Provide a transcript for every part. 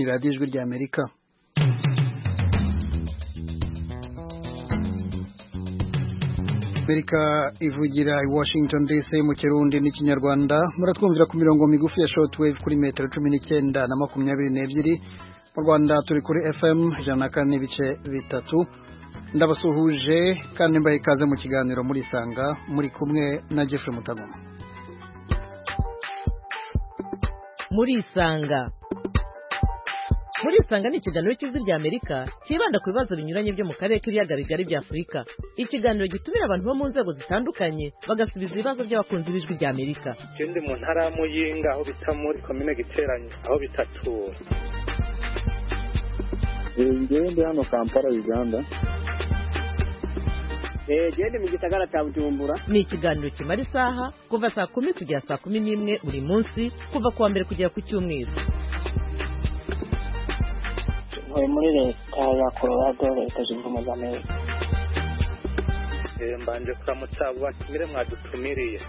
radiyo ijwi rya amerika amerika ivugira i washington dc mu kirundi n'ikinyarwanda muratwumvira ku mirongo migufi ya shortwave kuri metero cumi n'icyenda na makumyabiri n'ebyiri mu rwanda turi kuri fm ijana na kane n'ibice bitatu ndabasuhuje kandi mbaye ikaze mu kiganiro muri sanga muri kumwe na jeffrey mutagoma muri isanga muri isanga ni ikiganiro cy'ijwi rya amerika cyibanda ku bibazo binyuranye byo mu karere k'ibiyaga bigari bya afurika ikiganiro gitumira abantu bo mu nzego zitandukanye bagasubiza ibibazo by'abakunzi b'ijwi rya amerika ikindi mu ntara ya muyinga aho bita muri komine giteranye aho bitatura ngewe ndi hano kampala uganda genda mu gisagara cya bujumbura ni ikiganiro kimara isaha kuva saa kumi kugera saa kumi n'imwe buri munsi kuva ku wa mbere kugera ku cyumweru ntuye muri leta ya colorado leta zunze ubumwe za amerika mbanje kuramutsa abo batumire mwadutumiriye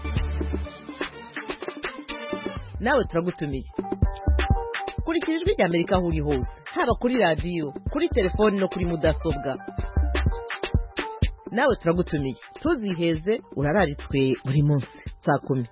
nawe turagutumiye kurikira ijwi rya amerika aho uri hose haba kuri radiyo kuri telefoni no kuri mudasobwa nawe turagutumiye ntuziheze urararitswe buri munsi saa kumi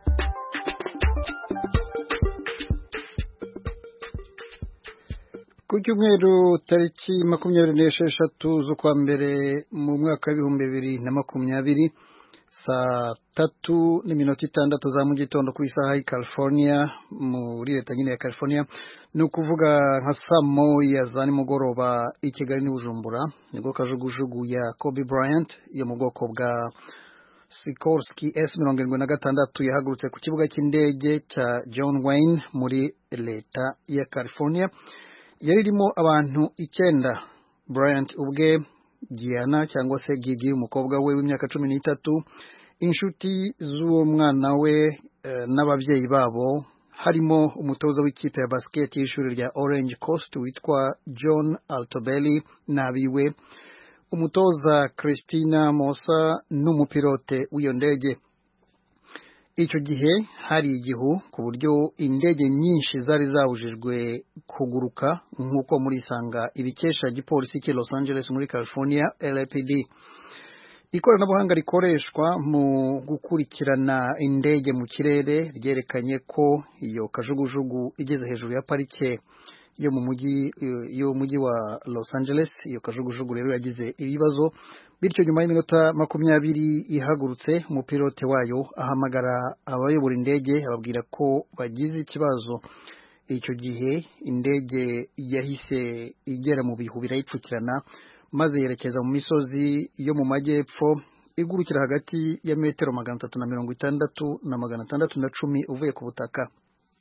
ku cyumweru tariki makumyabiri n'esheshatu z'ukwa mbere mu mwaka w'ibihumbi bibiri na makumyabiri saa tatu n'iminota itandatu za mu gitondo ku isaha y'i california muri leta nyine ya california ni ukuvuga nka saa moya za nimugoroba i kigali n'i bujumbura nibwo kajugujugu ya kobe bryant yo mu bwoko bwa Sikorsky S mirongo irindwi na gatandatu yahagurutse ku kibuga cy'indege cya John Wayne muri leta ya California yari irimo abantu icyenda Bryant ubwe Gianna cyangwa se Gigi umukobwa we w'imyaka cumi n'itatu inshuti z'uwo mwana we e, n'ababyeyi babo harimo umutoza w'ikipe ya basket y'ishuri rya Orange Coast witwa John Altobelli n'abiwe umutoza Christina Mosa n'umupilote w'iyo ndege icyo gihe hari igihu ku buryo indege nyinshi zari zabujijwe kuguruka nk'uko muri isanga ibikesha igipolisi cy'i Los Angeles muri California LAPD ikoranabuhanga rikoreshwa mu gukurikirana indege mu kirere ryerekanye ko iyo kajugujugu igeze hejuru ya parike yo mu mujyi yo mujyi wa Los Angeles iyo kajugujugu rero yagize ibibazo bityo nyuma y'iminota makumyabiri ihagurutse umupilote wayo ahamagara abayobora indege ababwira ko bagize ikibazo icyo gihe indege yahise igera mu bihu birayipfukirana maze yerekeza mu misozi yo mu majyepfo igurukira hagati ya metero magana atatu na mirongo itandatu na magana atandatu na cumi uvuye ku butaka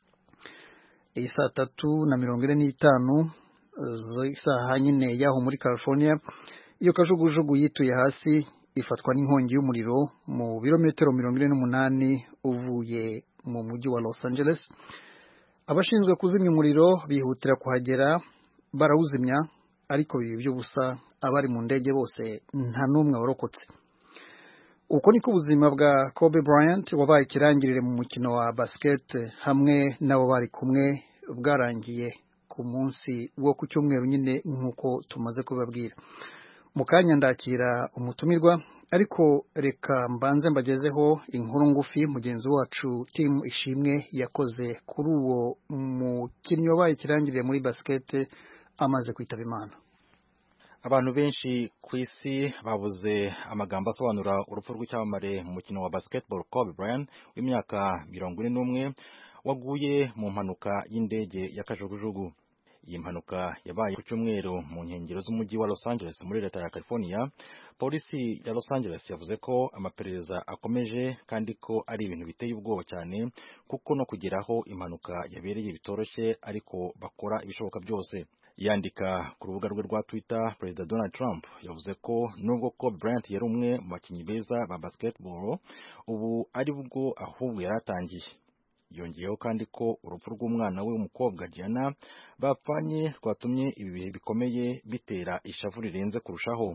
saa tatu na mirongo ine n'itanu isaha nyine y'aho muri california iyo kajugujugu yituye hasi ifatwa n'inkongi y'umuriro mu birometero mirongo ine n'umunani uvuye mu mujyi wa los angeles abashinzwe kuzimya umuriro bihutira kuhagera barawuzimya ariko biba iby'ubusa abari mu ndege bose nta n'umwe warokotse uko niko ubuzima bwa kobe bryant wabaye ikirangirire mu mukino wa basket hamwe n'abo bari kumwe bwarangiye ku munsi wo ku cyumweru nyine nk'uko tumaze kubibabwira mu kanya ndakira umutumirwa ariko reka mbanze mbagezeho inkuru ngufi mugenzi wacu timu ishimwe yakoze kuri uwo mukinnyi wabaye ikirangirire muri basket amaze kwitaba imana abantu benshi ku isi babuze amagambo asobanura urupfu rw'icyamamare mu mukino wa basketball Kobe Bryant w'imyaka mirongo ine n'umwe waguye mu mpanuka y'indege ya kajugujugu iyi mpanuka yabaye ku cyumweru mu nkengero z'umujyi wa Los Angeles muri leta ya California polisi ya Los Angeles yavuze ko amaperereza akomeje kandi ko ari ibintu biteye ubwoba cyane kuko no kugeraho impanuka yabereye bitoroshye ariko bakora ibishoboka byose yandika ku rubuga rwe rwa Twitter Perezida Donald Trump yavuze ko nubwo Kobe Bryant yari umwe mu bakinnyi beza ba basketball ubu ari bwo ahubwo yaratangiye yongeyeho kandi ko urupfu rw'umwana we w'umukobwa Gianna bapfanye rwatumye ibi bihe bikomeye bitera ishavu rirenze kurushaho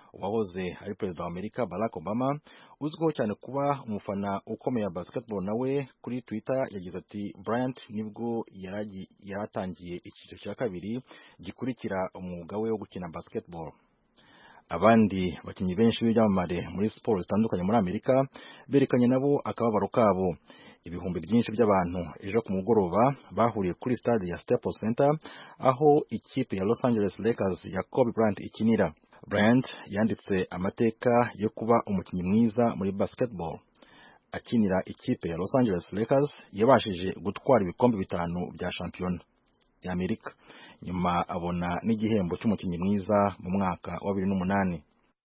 uwahoze ari perezida wa amerika barack obama uzwiho cyane kuba umufana ukomeye wa basketball nawe kuri twitter yagize ati bryant nibwo yaratangiye icyiciro cya kabiri gikurikira umwuga we wo gukina basketball abandi bakinnyi benshi b'ibyamamare muri siporo zitandukanye muri amerika berekanye nabo akababaro kabo ibihumbi byinshi by'abantu ejo ku mugoroba bahuriye kuri stade ya Staples Center aho ikipe ya Los Angeles Lakers ya Kobe Bryant ikinira Bryant yanditse amateka yo kuba umukinnyi mwiza muri basketball akinira ikipe ya Los Angeles Lakers yabashije gutwara ibikombe bitanu bya shampiyona ya Amerika nyuma abona n'igihembo cy'umukinnyi mwiza mu mwaka wa bibiri n'umunani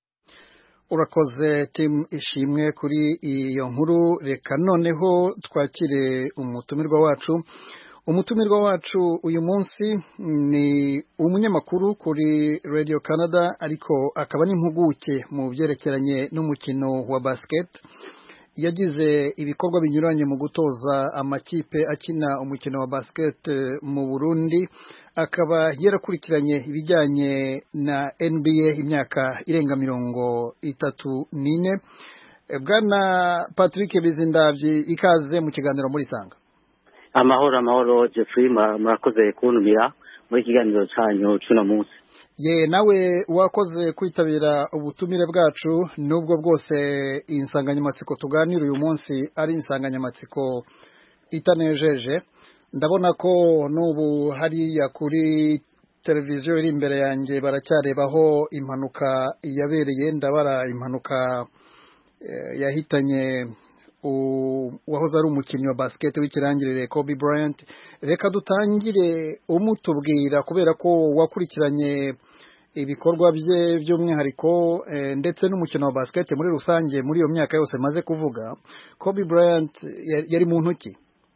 urakoze timu ishimwe kuri iyo nkuru reka noneho twakire umutumirwa wacu umutumirwa wacu uyu munsi ni umunyamakuru kuri radio canada ariko akaba n'impuguke mu byerekeranye n'umukino wa basket yagize ibikorwa binyuranye mu gutoza amakipe akina umukino wa basket mu burundi akaba yarakurikiranye ibijyanye na NBA imyaka irenga mirongo itatu n'ine bwana patrick bizindabyi ikaze mu kiganiro muri sanga amahoro amahoro jeffrey murakoze kuntumira muri ikiganiro cyanyu cy'uno munsi ye nawe wakoze kwitabira ubutumire bwacu nubwo bwose insanganyamatsiko tuganira uyu munsi ari insanganyamatsiko itanejeje ndabona ko n'ubu hariya kuri televiziyo iri imbere yanjye baracyarebaho impanuka yabereye ndabara impanuka yahitanye uwahoze ari umukinnyi wa basiketi w'ikirangirire Kobe Bryant reka dutangire umutubwira kubera ko wakurikiranye ibikorwa bye by'umwihariko ndetse n'umukino wa basiketi muri rusange muri iyo myaka yose maze kuvuga Kobe Bryant yari mu ntoki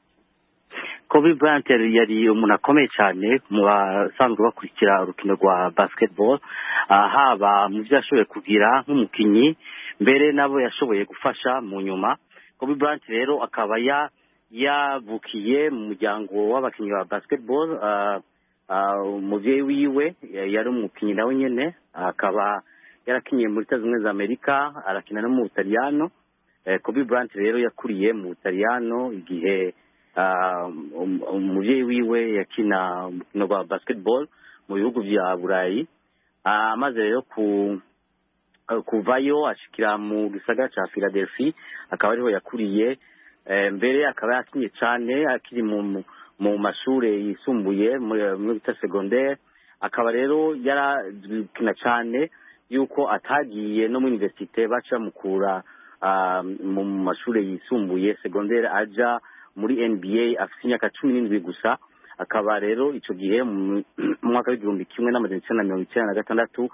Kobe Bryant yari umuntu akomeye cyane mu basanzwe bakurikira urukino rwa basketball haba mu byo yashoboye kugira nk'umukinnyi mbere nabo yashoboye gufasha mu nyuma Kobe Bryant rero akaba yavukiye mu muryango w'abakinnyi ba basketball umubyeyi wiwe yari umukinnyi nawe nyine akaba yarakinyiye muri leta zunze za amerika arakina no mu butaliyano Kobe Bryant rero yakuriye mu butaliyano igihe umubyeyi wiwe yakina umukino wa basketball mu bihugu bya burayi amaze rero kuvayo ashikira mu gisagara cya philadelphia akaba ariho yakuriye mbere akaba yakinye cyane akiri mu mashuri yisumbuye muri bita segondere akaba rero yarakina cyane yuko atagiye no muri universite baca bamukura mu mashuri yisumbuye segondere ajya muri nba afite imyaka cumi n'indwi gusa akaba rero icyo gihe mu mwaka w'igihumbi kimwe n'amajana icyenda na mirongo icyenda na gatandatu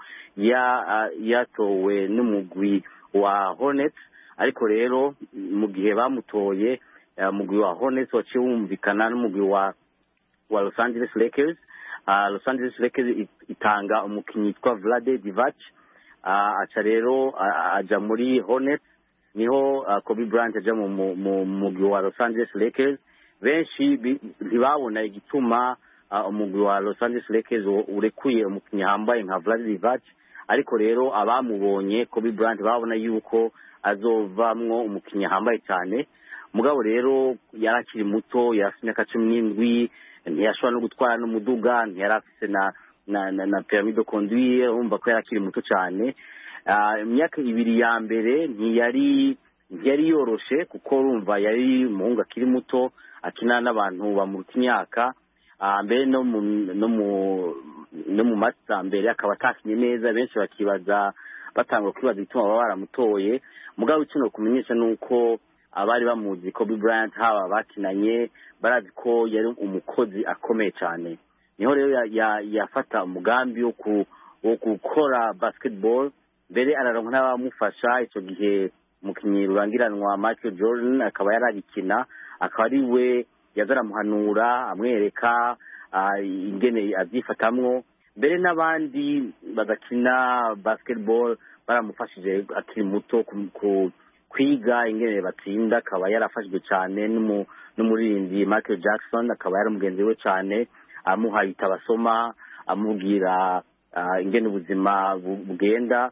yatowe n'umugwi wa hornets ariko rero mu gihe bamutoye umugwi wa hornets waciye wumvikana n'umugwi wa wa los angeles lakers los angeles lakers itanga umukinnyi witwa vlade divac aca rero ajya muri hornets niho kobe bryant ajya mu mugwi wa los angeles lakers benshi ntibabona igituma umugwi wa los angeles lakers urekuye umukinnyi hambaye nka vlade divac ariko rero abamubonye kobe bryant babona yuko azovamwo umukinnyi hambaye cyane mugabo rero yari akiri muto yari afite imyaka cumi n'indwi ntiyashobora no gutwara n'umuduga ntiyari afite na na na, na pyramide conduire urumva ko yari akiri muto cyane imyaka ibiri ya mbere ntiyari ntiyari yoroshe kuko urumva yari umuhungu akiri muto akina n'abantu bamuruta imyaka mbere no mu no mu no mu masa mbere akaba atakinye neza benshi bakibaza batanga kwibaza igituma baba baramutoye mugabo icyo kumenyesha ni uko abari bamuzi Kobe Bryant haba bakinanye barazi ko yari umukozi akomeye cyane niho rero yafata umugambi wo gukora basketball mbere araronka n'abamufasha icyo gihe umukinnyi rurangiranwa Michael Jordan akaba yarabikina akaba ari we yaza aramuhanura amwereka ingene abyifatamwo mbere n'abandi bagakina basketball baramufashije akiri muto kwiga ingene batsinda akaba yarafashijwe cyane n'umuririmbyi Michael Jackson akaba yari mugenzi we cyane amuha ibitabo asoma amubwira ingene ubuzima bugenda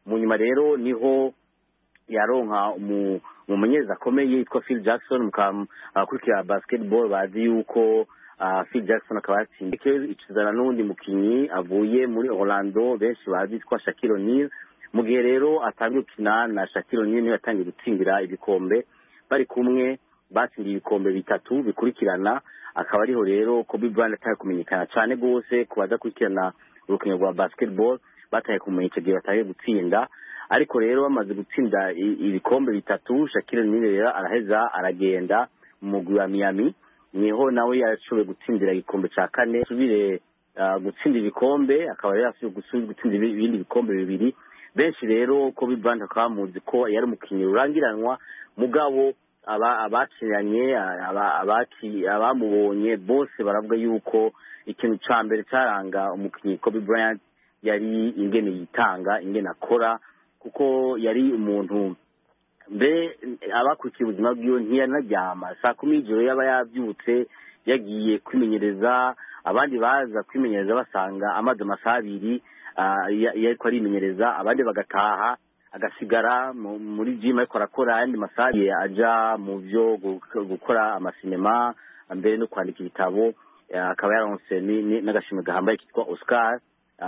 mu nyuma rero niho yaronka umumenyereza akomeye yitwa Phil Jackson abakurikira basketball bazi yuko Phil Jackson akaba yatsinze ikizana n'uwundi mukinnyi avuye muri Orlando benshi bazi yitwa Shaquille O'Neal mu gihe rero atangiye gukina na Shaquille O'Neal niwe yatangiye gutsindira ibikombe bari kumwe batsindiye ibikombe bitatu bikurikirana akaba ariho rero Kobe Bryant ataye kumenyekana cyane rwose ku bazakurikirana urukino rwa basketball bataye kumenya icyo gihe bataye gutsinda ariko rero bamaze gutsinda ibikombe bitatu Shaquille O'Neal rero araheza aragenda mu mugwi wa Miami niho nawe yashoboye gutsindira igikombe cya kane asubire gutsinda ibikombe akaba yari yashoboye gutsinda ibindi bikombe bibiri benshi rero Kobe Bryant akaba bamuzi ko yari umukinnyi rurangiranwa mugabo abakinanye abamubonye bose baravuga yuko ikintu cya mbere cyaranga umukinnyi Kobe Bryant yari ingene yitanga ingene akora kuko yari umuntu mbe abakurikiye ubuzima bwiwe ntiyanaryama saa kumi y'ijoro yaba yabyutse yagiye kwimenyereza abandi baza kwimenyereza basanga amaze amasaha abiri ariko arimenyereza abandi bagataha agasigara muri jimu ariko arakora ayandi masaha ajya mu byo gukora amasinema mbere no kwandika ibitabo akaba yaronse n'agashimwe gahambaye kitwa oscar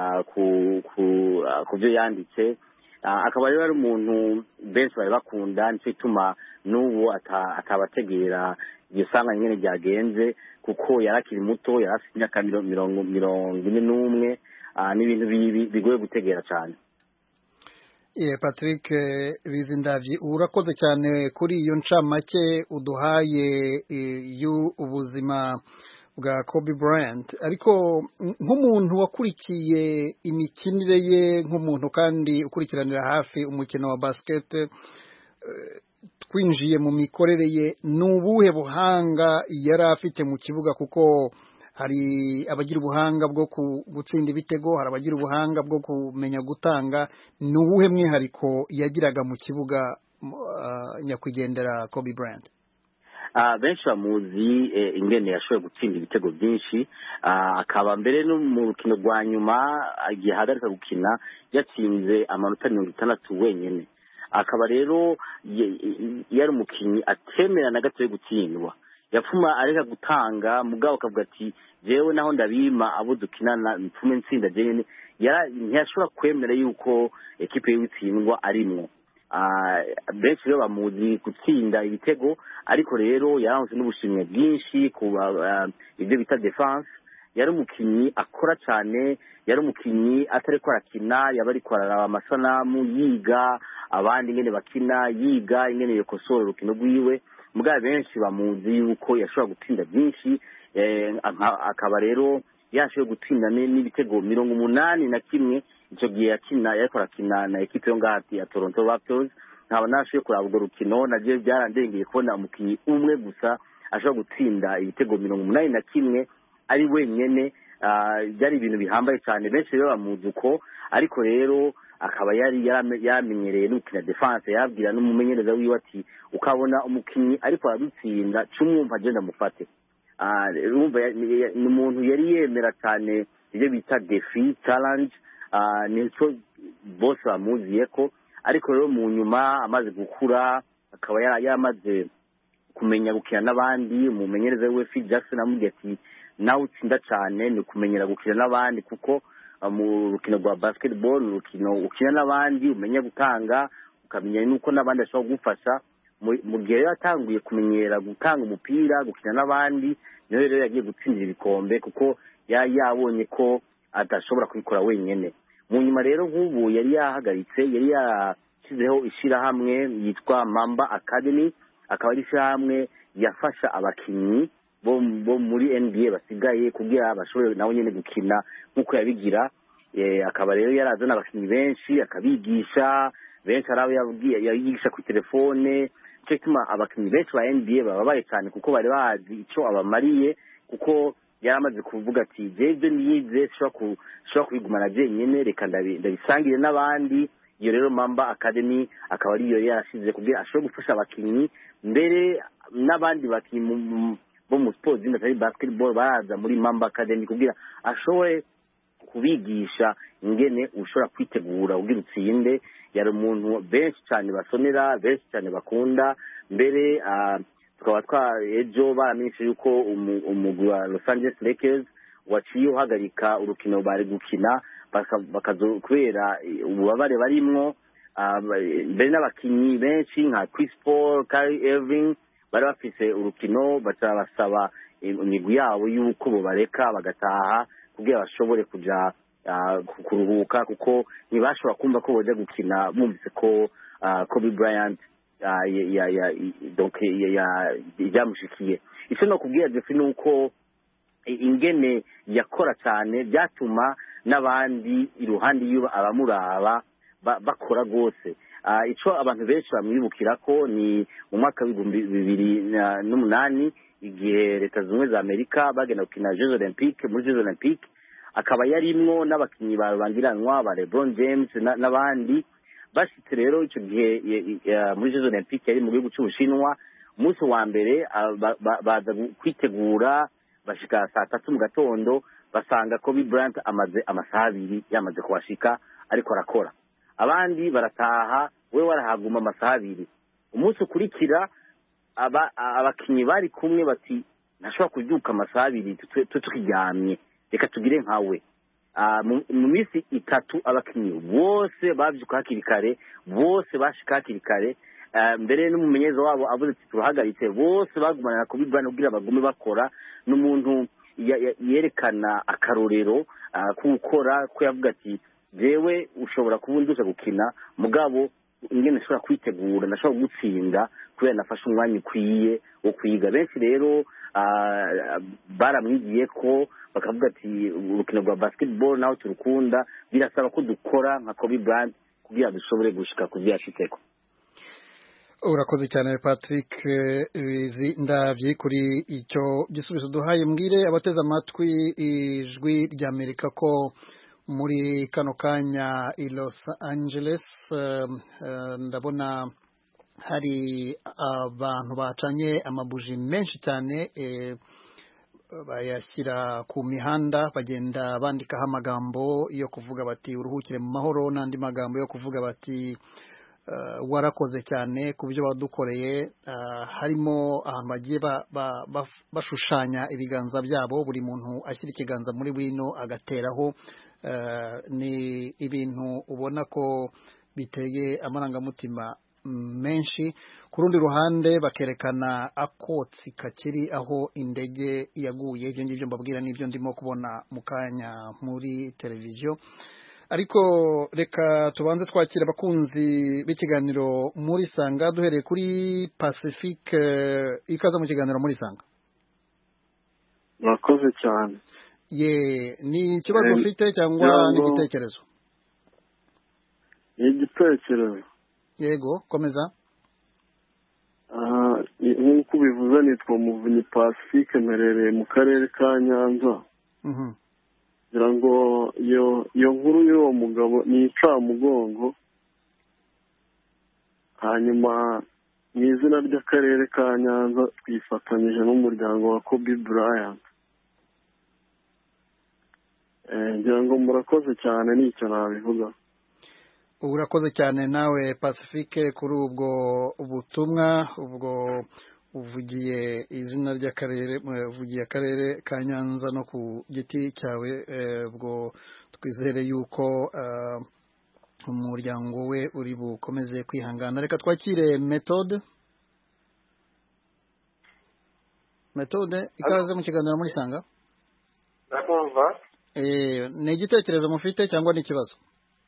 ku byo yanditse akaba rero ari umuntu benshi bari bakunda nicyo gituma n'ubu atabategera iryo sanga nyine ryagenze kuko yari akiri muto yari afite imyaka mirongo ine n'umwe n'ibintu bigoye gutegera cyane patrick bizindabyi urakoze cyane kuri iyo ncamake uduhaye y'ubuzima bwa Kobe Bryant ariko nk'umuntu wakurikiye imikinire ye nk'umuntu kandi ukurikiranira hafi umukino wa basket twinjiye mu mikorere ye ni ubuhe buhanga yari afite mu kibuga kuko hari abagira ubuhanga bwo gutsinda ibitego hari abagira ubuhanga bwo kumenya gutanga ni uwuhe mwihariko yagiraga mu kibuga nyakwigendera Kobe Bryant benshi bamuzi ingene yashoboye gutsinda ibitego byinshi akaba mbere no mu rukino rwa nyuma igihe ahagarika gukina yatsinze amanota mirongo itandatu wenyine akaba rero yari umukinnyi atemera na gato yo gutsindwa yapfuma areka gutanga mugabo akavuga ati jewe naho ndabima abo dukinana mpfume ntsinda jewe ntiyashobora kwemera yuko ekipe y'utsindwa arimwo benshi rero bamuzi gutsinda ibitego ariko rero yaranzwe n'ubushimwe bwinshi ku ibyo bita defense yari umukinnyi akora cyane yari umukinnyi atari ko arakina yaba ariko araraba amasanamu yiga abandi ingene bakina yiga ingene yokosora urukino rwiwe mugabo benshi bamuzi yuko yashobora gutsinda byinshi akaba rero yashoboye gutsinda n'ibitego mirongo umunani na kimwe icyo gihe yakina yariko arakina na ekipe yo ngahati ya toronto raptors nkaba nashoboye kuraba urwo rukino nabyo byarandengeye kubona umukinnyi umwe gusa ashobora gutsinda ibitego mirongo umunani na kimwe ari wenyine byari ibintu bihambaye cyane benshi rero bamuzi uko ariko rero akaba yari yamenyereye no gukina defense yabwira n'umumenyereza wiwe ati ukabona umukinnyi ariko aradutsinda cumwumva agenda mufate ni umuntu yari yemera cyane ibyo bita defi challenge nicyo bose bamuziye ko ariko rero mu nyuma amaze gukura akaba yaramaze kumenya gukina n'abandi umumenyereza we Phil Jackson amubwiye ati nawe utsinda cyane ni ukumenyera gukina n'abandi kuko mu rukino rwa basketball ni urukino ukina n'abandi umenya gutanga ukamenya n'uko n'abandi bashobora kugufasha mu gihe rero yatanguye kumenyera gutanga umupira gukina n'abandi niyo rero yagiye gutsindira ibikombe kuko yari yabonye ko adashobora kubikora wenyine mu nyuma rero nk'ubu yari yahagaritse yari yashyizeho ishyirahamwe yitwa mamba academy akaba ari ishyirahamwe yafasha abakinnyi bo muri nba basigaye kugira bashobore nabo nyine gukina nk'uko yabigira akaba rero yarazana abakinnyi benshi akabigisha benshi hari abo yabigisha ku telefone nicyo gituma abakinnyi benshi ba nba bababaye cyane kuko bari bazi icyo abamariye kuko yari amaze kuvuga ati jebyo niyize shobora kubigumana byenyine reka ndabisangire n'abandi iyo rero mamba academy akaba ariyo yarashize kugira ashobore gufasha abakinnyi mbere n'abandi bakinnyi bo mu siporo zindi atari basketball baraza muri mamba academy kugira ashobore kubigisha ingene ushobora kwitegura ugira utsinde yari umuntu benshi cyane basonera benshi cyane bakunda mbere ah, tukaba twa ejo baramenyeshe yuko umu- umugwi wa los angeles lakers waciye uhagarika urukino bari gukina baka- bakazo kubera eh, ububabare barimwo ah, ba- mbere n'abakinnyi benshi nka chris paul Kyrie irving bari bafise urukino baca basaba imigwi yabo y'uko bobareka bagataha kugira bashobore kuja ah, ku- kuruhuka kuko ntibashobora kumva ko boja gukina bumvise ko ah, kobe bryant ah, ya- ya- ya- donc ya- ya- byamushikiye icyo no kubwira jeffrey ni uko i- ingene yakora cyane byatuma n'abandi iruhande y'uba abamuraba ba- bakora rwose Ah, ico abantu benshi bamwibukira ko ni mu mwaka w'ibihumbi bibiri na- n'umunani igihe leta zunze ubumwe za amerika bagenda gukina jeux olympique muri jeux olympique akaba yarimwo n'abakinnyi babangiranwa ba lebron james na- n'abandi bashitse rero icyo gihe ye- ye- muri jeux olympique yari mu gihugu cy'ubushinwa umunsi wa mbere ah, ba- ba- baza gu- kwitegura bashika saa tatu mu gatondo basanga kobe bryant amaze amasaha abiri yamaze kuhashika ariko arakora abandi barataha we warahaguma amasaha abiri umunsi ukurikira aba- abakinnyi bari kumwe bati ntashobora kubyuka amasaha abiri twe twe tukiryamye reka tugire nkawe Ah, mu mu minsi itatu abakinnyi bose babyuka hakiri kare bose bashika hakiri kare Ah, mbere n'umumenyereza wabo avuze ati turahagaritse bose bagumana na kobe bryant kugira bagume bakora n'umuntu ya- ya- yerekana akarorero ah, ko gukora ko yavuga ati jewe ushobora kuba undusha gukina mugabo ingene nshobora kwitegura ndashobora gutsinda kubera nafashe umwanya ukwiye wo kwiga benshi rero ah, baramwigiye ko bakavuga ati urukino rwa basketball naho turukunda birasaba ko dukora nka kobe bryant kugira dushobore gushika ku vyo yashitseko urakoze cyane patrick eh, bizi ndabye kuri icyo gisubizo duhaye mbwire abateze amatwi ijwi ry'amerika ko muri kano kanya i los angeles eh, eh, ndabona hari abantu bacanye amabuji menshi cyane eh, bayashyira ku mihanda bagenda bandikaho amagambo yo kuvuga bati uruhukire mu mahoro n'andi magambo yo kuvuga bati uh, warakoze cyane ku byo wadukoreye uh, harimo ahantu bagiye ba, ba, ba, bashushanya ibiganza byabo buri muntu ashyira ikiganza muri wino agateraho uh, ni ibintu ubona ko biteye amarangamutima menshi ku rundi ruhande bakerekana akotsi kakiri aho indege yaguye ibyo ngibyo mbabwira n'ibyo ndimo kubona mu kanya muri televiziyo ariko reka tubanze twakira abakunzi b'ikiganiro muri sanga duhereye kuri pacifique ikaza mu kiganiro muri sanga murakoze cyane ye ni ikibazo Eh, ufite cyangwa ngira ni ngo- igitekerezo ni igitekerezo yego komeza Ah, ni- nk'uko ubivuze nitwa muvunyi pacifique mperereye mu karere ka nyanza Mhm. ngira ngo iyo iyo nkuru y'uwo mugabo ni incamugongo hanyuma mu izina ry'akarere ka nyanza twifatanyije n'umuryango wa kobe bryant Eh, ngira ngo murakoze cyane nicyo nabivuga urakoze cyane nawe pacifique kuri ubwo butumwa ubwo uvugiye izina ry'akarere eh, uvugiye akarere ka nyanza no ku giti cyawe eh, ubwo twizere yuko eh, umuryango we uri bukomeze kwihangana reka twakire metode metode ikaze mu kiganiro muri sanga ndakumva Eh, ni igitekerezo mufite cyangwa ni ikibazo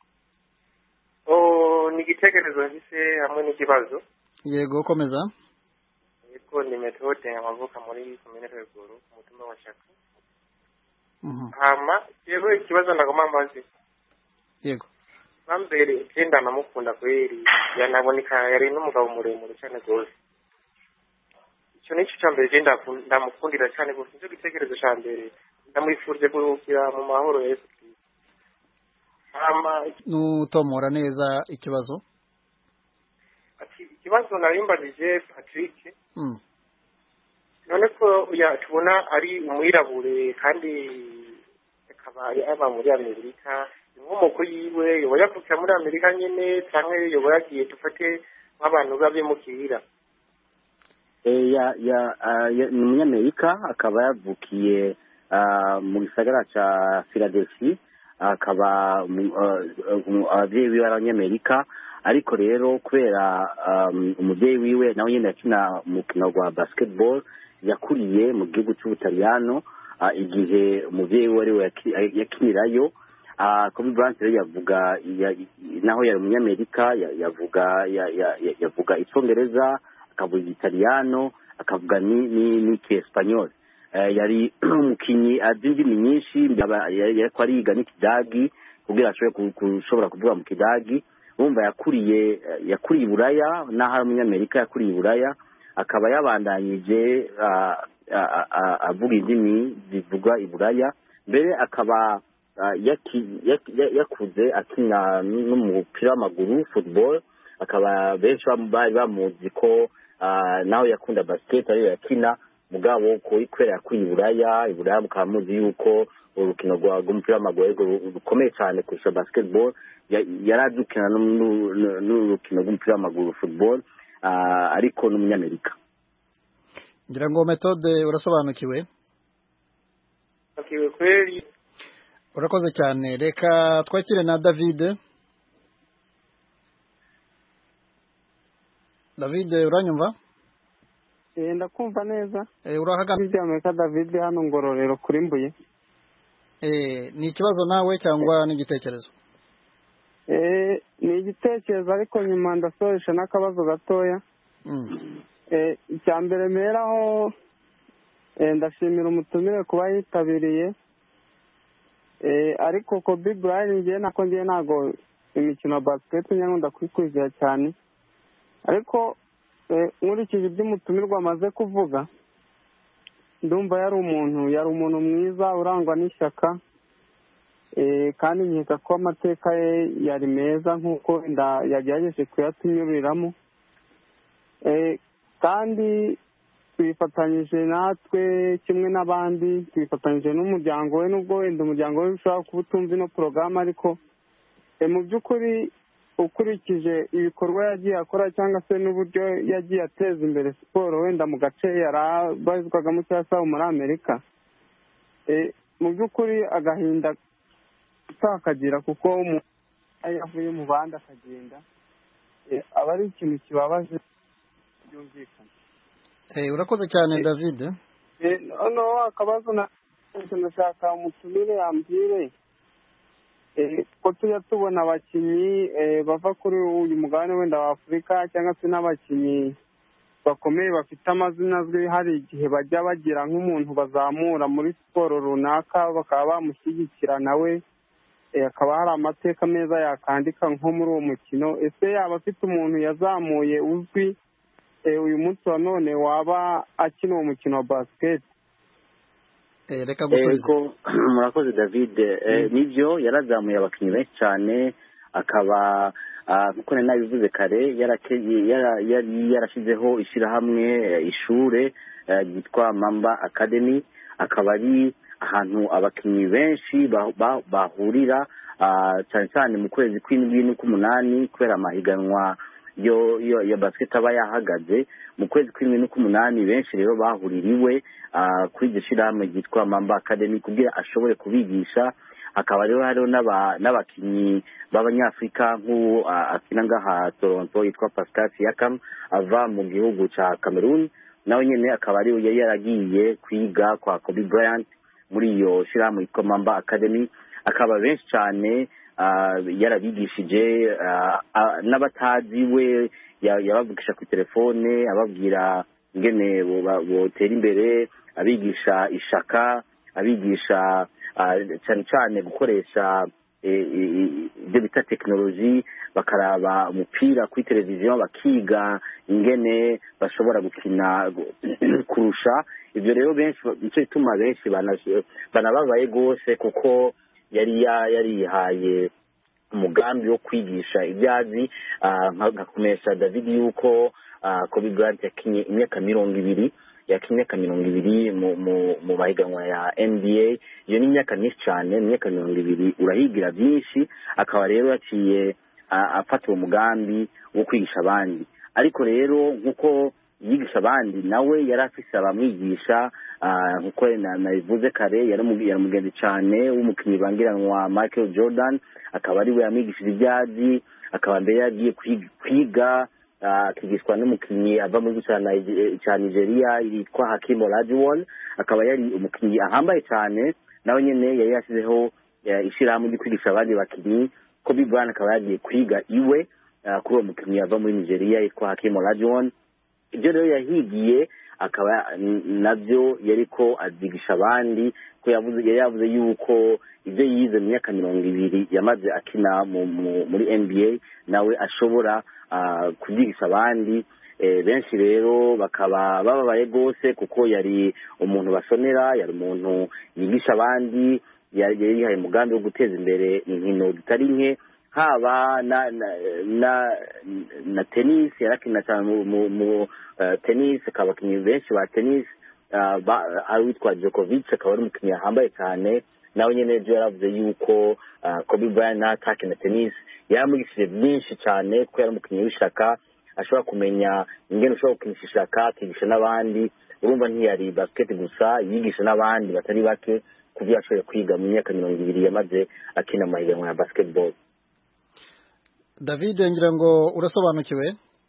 oh ni igitekerezo mfise hamwe n'ikibazo yego komeza yego ni metode amavuka muri komine rweguru ku mutumba wa shaka Mhm. hama yewe ikibazo ndagomba mbazi yego bambere icyenda namukunda kweri yanaboneka yari n'umugabo muremure cyane rwose icyo nicyo cya mbere je ndaku- ndamukundira cyane rwose nicyo gitekerezo cya mbere ndamwifurije kuruhukira mu mahoro ya yesu kristo hama nutomora neza ikibazo ati ikibazo narimbajije patrick Mm. none ko ya tubona ari umwirabure kandi akaba yaba muri amerika inkomoko yiwe yoba yavukira muri amerika nyine cyangwa yoba yagiye dufate nk'abantu b'abimukira Eh, ya ya ah, ya- ni umunyamerika akaba yavukiye ah, mu gisagara ca philadelphia akaba mu- ah, um, abavyeyi biwe ari abanyamerika ariko rero kubera um, umuvyeyi wiwe nawe nyene yakina umukino wa basketball yakuriye mu gihugu c'ubutaliyano ah, igihe umuvyeyi we ariwe yaki- yakinirayo Ah, Kobe Bryant rero yavuga ya- naho yari umunyamerika ya- yavuga ya- ya- ya- yavuga icongereza akavuga igitaliyano akavuga ni ni n'ikiespanyol Eh, yari umukinyi azi indimi nyinshi yaba- yari yariko ariga n'ikidagi kugira ashobore ku- gushobora kuvuga mu kidagi urumva yakuriye eh, yakuriye i buraya n'aho ari umunyamerika yakuriye i buraya akaba yabandanyije ah, ah, ah, avuga indimi zivugwa i buraya mbere akaba ah, yaki- yaki- ya- yakuze akina n'umupira w'amaguru football akaba benshi bam- bari bamuzi ko ah, nawe yakunda basket ariyo yakina mugabo ko- kubera yakuriye i buraya i buraya mukaba muzi yuko urukino rwa- rw'umupira w'amaguru arirwo ru- rukomeye cyane kurusha basketball Ya- yari azi gukina n'u- n'u- n'u- n'urukino rw'umupira w'amaguru football ah, ariko n'umunyamerika ngira ngo metode urasobanukiwe bakiwe kweri urakoze cyane reka twakire na david david uranyumva Eh, ndakumva neza Eh, urahagana David Amerika David hano ngororero kuri Mbuye Eh, ni ikibazo nawe cyangwa n'igitekerezo Eh, ni igitekerezo ariko nyuma ndasoresha n'akabazo gatoya Mm. Eh, icya mbere mperaho eh, ndashimira umutumire kuba yitabiriye Eh, ariko Kobe Bryant ngewe nako ngewe ntabwo imikino ya basket nyakunda kuyikurikira cyane ariko eh, nkurikije ibyo umutumirwa amaze kuvuga ndumva yari umuntu yari umuntu mwiza urangwa n'ishyaka Eh, kandi nkeka ko amateka ye yari meza nk'uko wenda yagerageje kuyatunyuriramo Eh, kandi twifatanyije natwe kimwe n'abandi twifatanyije n'umuryango we nubwo wenda umuryango we ushobora kuba utumva ino porogaramu ariko eh, mu by'ukuri ukurikije ibikorwa yagiye akora cyangwa se n'uburyo yagiye ateza imbere siporo wenda mu gace yari abarizwagamo cyangwa se aho muri amerika Eh, mu by'ukuri agahinda utakagira kuko umuntu iyo yavuye mu bandi akagenda eh, aba ari ikintu kibabaje byumvikana Eh, urakoze cyane david Eh, noneho akabazo na ndashaka umutumire yambwire eh, ko tujya tubona abakinnyi eh, bava kuri uyu mugabane wenda wa afurika cyangwa se n'abakinnyi bakomeye bafite amazina azwi hari igihe bajya bagira nk'umuntu bazamura muri siporo runaka bakaba bamushyigikira nawe eh, hakaba hari amateka meza yakandika nko muri uwo mukino ese yaba afite umuntu yazamuye uzwi eh, uyu munsi wa none waba akina uwo mukino wa basiketi Eh, reka gusubiza ego murakoze david Eh, nibyo yarazamuye abakinnyi benshi cyane akaba ah, nkuko nari nabivuze kare yarake- yara- yari yarashyizeho ishyirahamwe eh, ishure eh, ryitwa mamba academy akaba ari ahantu abakinnyi benshi ba- ba- bahurira ah, cyane cyane mu kwezi kw'indwi n'ukw'umunani kubera amahiganwa yo yo ya basket aba yahagaze mu kwezi kw'indwi n'ukw'umunani benshi rero bahuririwe ah, kuri iryo shyirahamwe ryitwa mamba academy kugira ashobore kubigisha hakaba rero hariho n'aba- n'abakinnyi b'abanyafurika nk'uwo ah, akina ngaha toronto yitwa pascal siakam ava mu gihugu ca cameroon nawe nyene akaba ariwe yari yaragiye kwiga kwa kobe bryant muri iyo shyirahamwe yitwa mamba academy akaba benshi cyane ah, yarabigishije ah, ah, n'abatazi we ya- yabavugisha ku telefone ababwira ingene bo- ba- botera imbere abigisha ishaka abigisha ah, cyane cyane gukoresha eh, eh, ibyo bita tekinoloji bakaraba umupira kuri televiziyo bakiga ingene bashobora gukina kurusha ibyo rero benshi nicyo gituma benshi bana- banababaye rwose kuko yari ya- yarihaye umugambi wo kwigisha ibyo azi ah, nka- nkakomesha david yuko ah, kobe bryant yakinye imyaka mirongo ibiri yakinnye imyaka mirongo ibiri mu mu mu mahiganwa ya nba iyo ni imyaka myinshi cyane mu myaka mirongo ibiri urahigira byinshi akaba rero yaciye a- afata uwo mugambi wo kwigisha abandi ariko rero nk'uko yigisha abandi nawe yari afise abamwigisha ah, nk'uko na- nabivuze kare yari umu- yari umugenzi cyane w'umukinnyi bangiranwa michael jordan akaba ari we yamwigishije ibyazi akaba mbere yagiye kwiga- kwiga ah, akigishwa n'umukinnyi ava mu gihugu cya Nige- cya nigeria yitwa hakim olajuwon akaba yari umukinnyi ahambaye cyane nawe nyine yari yashyizeho eh, ishyirahamwe ryo kwigisha abandi bakinnyi kobe bryant akaba yagiye kwiga iwe ah, kuri uwo mukinnyi ava muri nigeria yitwa hakim olajuwon ibyo rero yahigiye akaba n- nabyo yariko azigisha abandi ko yavuze yari yavuze yuko ibyo yize mu myaka mirongo ibiri yamaze akina mu, mu, muri nba nawe ashobora ah, kubyigisha abandi eh, benshi rero bakaba bababaye rwose kuko yari umuntu basonera yari umuntu yigisha abandi yari yari yihaye umugambi wo guteza imbere inkino zitari nke haba na na na, na tennis yarakina cyane mu, mu, mu uh, tennis akaba abakinnyi benshi ba tennis uh, ba- ari uwitwa Djokovic akaba ari umukinnyi yahambaye cyane nawe nyine ejo yaravuze yuko uh, Kobe Bryant natakina tennis yaramwigishije byinshi cyane kuko yari umukinnyi w'ishaka ashobora kumenya ingene ushobora gukinisha ishaka akigisha n'abandi urumva ntiyari basket gusa yigisha n'abandi batari bake ku byo yashoboye kwiga mu myaka mirongo ibiri yamaze akina mu mahiganwa ya basketball david ngira ngo urasobanukiwe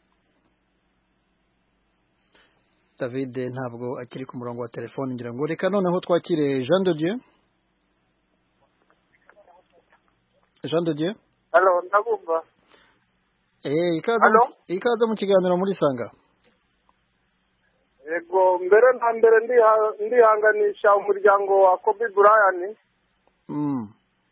david ntabwo akiri ku murongo wa telefone ngira ngo reka noneho twakire jean de dieu jean de dieu halo ndabumva eh ikaze Hello? mu- ikaze mu kiganiro muri sanga yego mbere na mbere ndiha- ndihanganisha umuryango wa kobe bryant mm.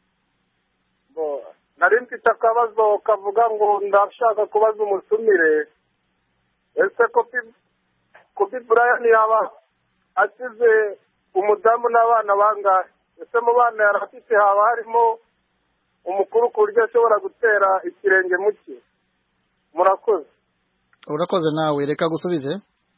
Bo, nari mfite akabazo kavuga ngo ndashaka kubaza umutumire ese kobe kobe bryant yaba asize umudamu n'abana bangahe ese mu bana yari afite haba harimo umukuru ku buryo ashobora gutera ikirenge mu cye murakoze urakoze nawe reka gusubize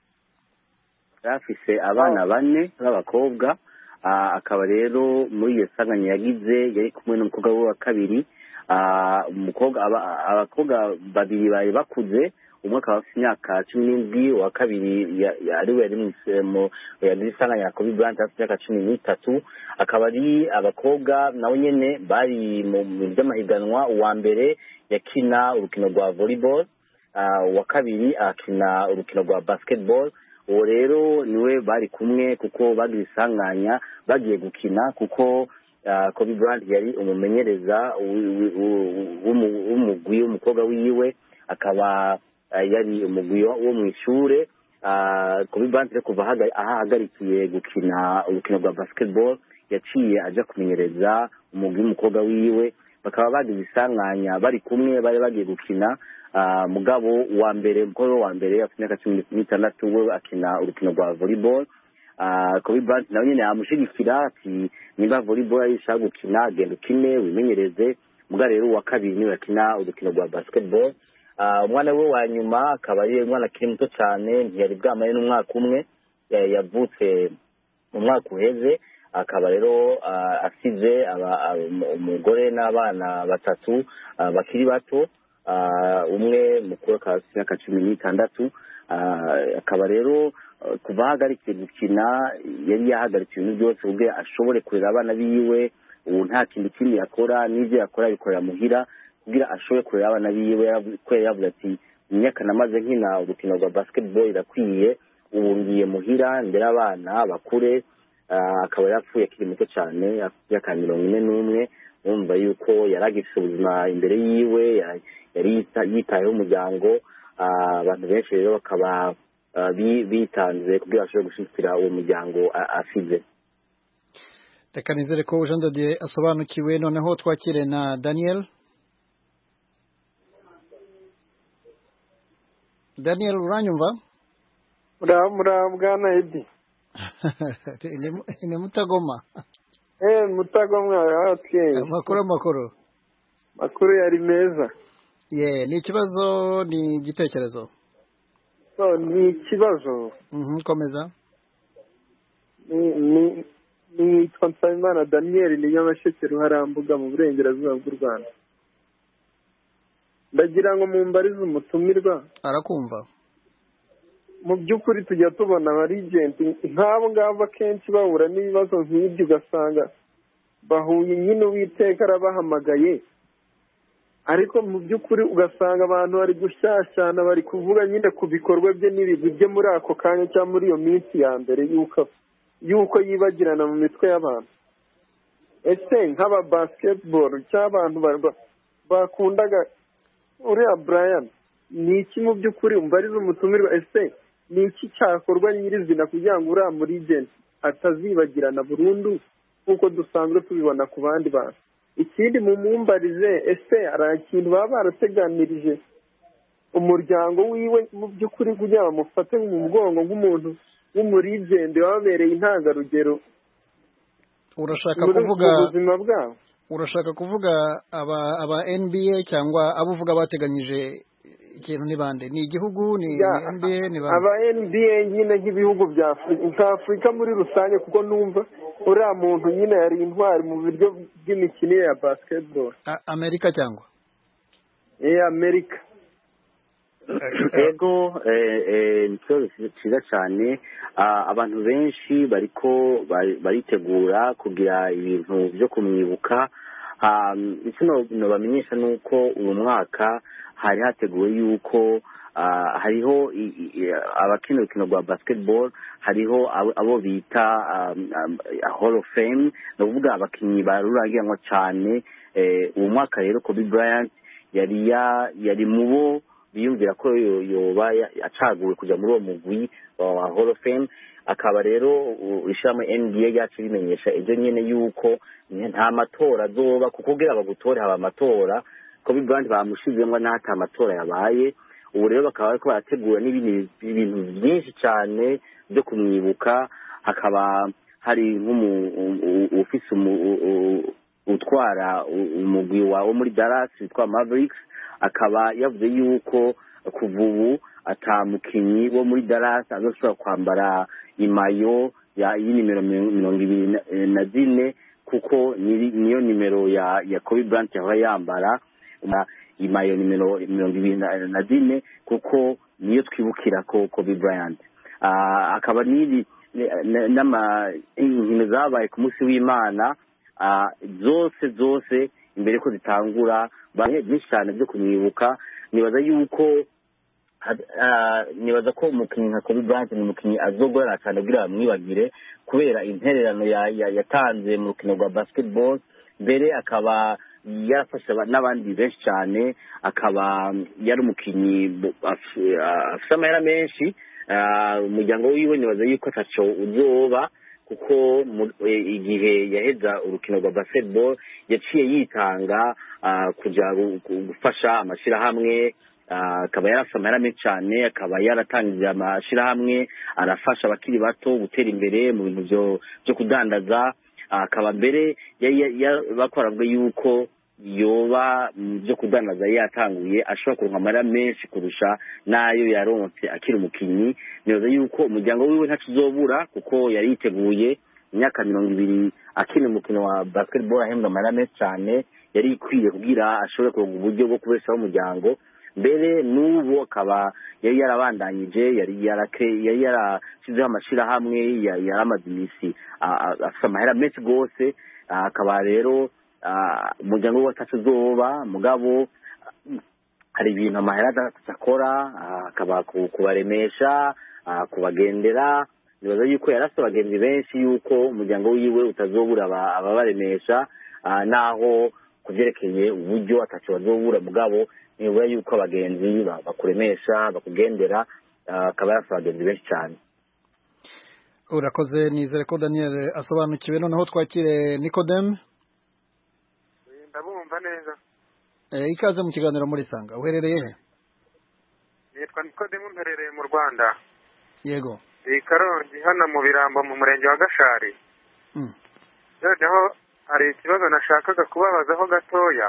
yari afise abana bane b'abakobwa ah, akaba rero muri iyo sanganya yagize yari kumwe n'umukobwa we wa kabiri Ah, umukobwa aba- abakobwa babiri bari bakuze umwe akaba afite imyaka cumi n'indwi uwa kabiri ya- ya- ariwe yari mu- mu yagize isanganya ya kobe bryant afite imyaka cumi n'itatu akaba ari abakobwa nabo nyene bari mu mu by'amahiganwa uwa mbere yakina urukino rwa volleyball Ah, uwa kabiri akina urukino rwa basketball uwo rero niwe bari kumwe kuko bagize isanganya bagiye gukina kuko ah, Kobe Bryant yari umumenyereza wi- wi- wu- w'umu- w'umugwi w'umukobwa wiwe akaba ah, yari umugwi wo wo mu ishure Ah, Kobe Bryant rero kuva ahaga- aho ahagarikiye gukina urukino rwa basketball yaciye aja kumenyereza umugwi w'umukobwa wiwe bakaba bagize isanganya bari kumwe bari bagiye gukina Ah, mugabo wa mbere umukobwa we wa mbere afite imyaka cumi n'itandatu we akina urukino rwa volleyball Ah, Kobe Bryant nawe nyine yamushigikira ati nimba volleyball ari ishaka gukina genda ukine wimenyereze muga rero uwa kabiri niwe akina urukino rwa basketball Ah, umwana we wa nyuma akaba ari umwana akiri muto cyane ntiyari bwamare n'umwaka umwe Ya- yavutse mu mwaka uheze akaba rero ah, asize aba- aba- umu- umugore n'abana batatu ah, bakiri bato Ah, umwe mukuru akaba afite imyaka cumi n'itandatu Ah, akaba rero ah, kuva ahagarikiye gukina yari yahagaritse ibintu byose ubwe ashobore kurera abana biwe ubu nta kintu kindi yakora n'ibyo yakora abikorera muhira kugira ashobore kurera abana biwe yaravu- ko yari yavuze ati imyaka namaze nkina urukino rwa basketball irakwiye ubu ngiye muhira ndera abana bakure Ah, akaba yapfuye akiri muto cyane afite imyaka mirongo ine n'umwe wumva yuko yari agifite ubuzima imbere yiwe ya- yari yita- yitayeho umuryango Ah, abantu benshi rero bakaba ah, bi- bitanze kugira bashobore gushyigikira uwo muryango a- asize reka nizere ko jean de dieu asobanukiwe noneho twakire na daniel daniel uranyumva muraho bwana edi Ni- ni mutagoma eee mutagomwa watwenge amakuru amakuru makuru yari meza ye ni ikibazo ni igitekerezo so ni ikibazo Mhm, komeza Ni- ni- nitwa nsabimana daniel ni nyamasheke ruharambuga mu burengerazuba bw'u rwanda ndagira ngo mumbarize umutumirwa arakumva mu by'ukuri tujya tubona abarigenti nk'abo ngabo akenshi bahura n'ibibazo nk'ibyo ugasanga bahuye nyine uwiteka arabahamagaye ariko mu by'ukuri ugasanga abantu bari gushyashyana bari kuvuga nyine ku bikorwa bye n'ibigwi bye muri ako kanya cyangwa muri iyo minsi ya mbere y'uko y'uko yibagirana mu mitwe y'abantu ese nk'aba basiketiboro cyangwa abantu ba- bakundaga uriya brian ni iki mu by'ukuri umbarize umutumirwa ese ni iki cyakorwa nyirizina kugira ngo uriya murigenti atazibagirana burundu nk'uko dusanzwe tubibona ku bandi bantu ikindi mumumbarize ese hari ikintu baba barateganirije umuryango wiwe mu by'ukuri kugira ngo bamufate mu mugongo nk'umuntu w'umurigenti wababereye intangarugero urashaka muri kuvuga ubwo buzima bwabo urashaka kuvuga aba aba NBA cyangwa abo uvuga bateganyije ikintu ni bande ni igihugu ni Ya, ni NBA ni bande aba NBA nyine nk'ibihugu bya Afurika nka Afurika muri rusange kuko numva uriya muntu nyine yari intwari mu buryo bw'imikinire ya basketball A- Amerika cyangwa eh Amerika ego eh, eh, ni ikibazo cyiza cyane Ah, abantu benshi bariko bari- baritegura kugira ibintu byo kumwibuka Ah, icyo no- nobamenyesha ni uko uyu mwaka hari hateguwe yuko ah, hariho i- i- i- abakina urukino rwa basketball hariho abo- abo bita um, um, hall of fame ni ukuvuga abakinnyi barurangiranwa cyane Eh, uwo mwaka rero kobe bryant yari ya- yari mu bo biyumvira ko yo- yoba ya- acaguwe kujya muri uwo mugwi wa hall of fame akaba rero u- ishyirahamwe nba ryacu rimenyesha ejo nyine yuko nta matora azoba kuko kugira bagutore haba amatora kobe bryant bamushizemo n'ahata amatora yabaye ubu rero bakaba bariko barategura n'ibindi ibintu byinshi cyane byo kumwibuka hakaba hari nk'ufise utwara u- umugwi wa wo muri Dallas witwa Mavericks akaba yavuze yuko kuva ubu ata mukinyi wo muri Dallas azoshobora kwambara imayo ya y'inimero mi- mirongo ibiri na- eh, na zine kuko niri- niyo nimero ya ya Kobe Bryant yahora yambara na imayo nimero mirongo ibiri na na zine kuko niyo twibukira ko Kobe Bryant Ah, akaba n'iri n- n'ama inkino zabaye ku munsi w'imana ah, zose zose imbere ko zitangura bamwe byinshi cyane byo kumwibuka nibaza yuko had- ah, nibaza ko umukinnyi nka Kobe Bryant ni umukinnyi azogorana cyane kugira bamwibagire kubera intererano ya- ya- yatanze mu rukino rwa basketball mbere akaba yarafashe aba- n'abandi benshi cyane akaba yari umukinnyi bu- af- ah, afite amahera menshi Ah, umuryango wiwe nibaza yuko ataco uzoba kuko mu- eh, igihe yaheza urukino rwa basketball yaciye yitanga ah, kuja gu- gu- gufasha amashirahamwe ah, akaba yarafite amahera menshi cyane akaba yaratangije amashirahamwe arafasha abakiri bato gutera imbere mu bintu byo byo kudandaza Ah, akaba mbere yari ya- ya- bakoravuga yuko yoba mu byo kudandaza yatanguye ashobora kuronka amahera menshi kurusha n'ayo yaronse akiri umukinnyi nibaza yuko umuryango wiwe ntaco uzobura kuko yari yiteguye imyaka mirongo ibiri akina umukino wa basketball ahembwa amahera menshi cyane yari ikwiye kugira ashobore kuronka uburyo bwo kubeshaho umuryango mbere n'ubu akaba yari yarabandanyije yari yarake- yari yarashyizeho amashirahamwe ya- yari amaze iminsi ah, ah, afite amahera menshi rwose Ah, akaba rero ah, umuryango we atacu uzoba mugabo ah, hari ibintu amahera adatatu akora ah, akaba ku- kubaremesha ah, kubagendera nibaza yuko yari afite abagenzi benshi yuko umuryango wiwe utazobura aba- ababaremesha ah, naho ku byerekeye uburyo atacu bazobura mugabo nibura yuko abagenzi ba- bakuremesha bakugendera ah, akaba yari afite abagenzi benshi cyane urakoze nizere ko daniel asobanukiwe noneho twakire nikodemu ndabumva neza Eh, ikaze mu kiganiro muri sanga uherereye he nitwa nikodemu mperereye mu rwanda yego iyi karongi hano mu birambo mu murenge wa gashari Mm. noneho hari ikibazo nashakaga kubabazaho gatoya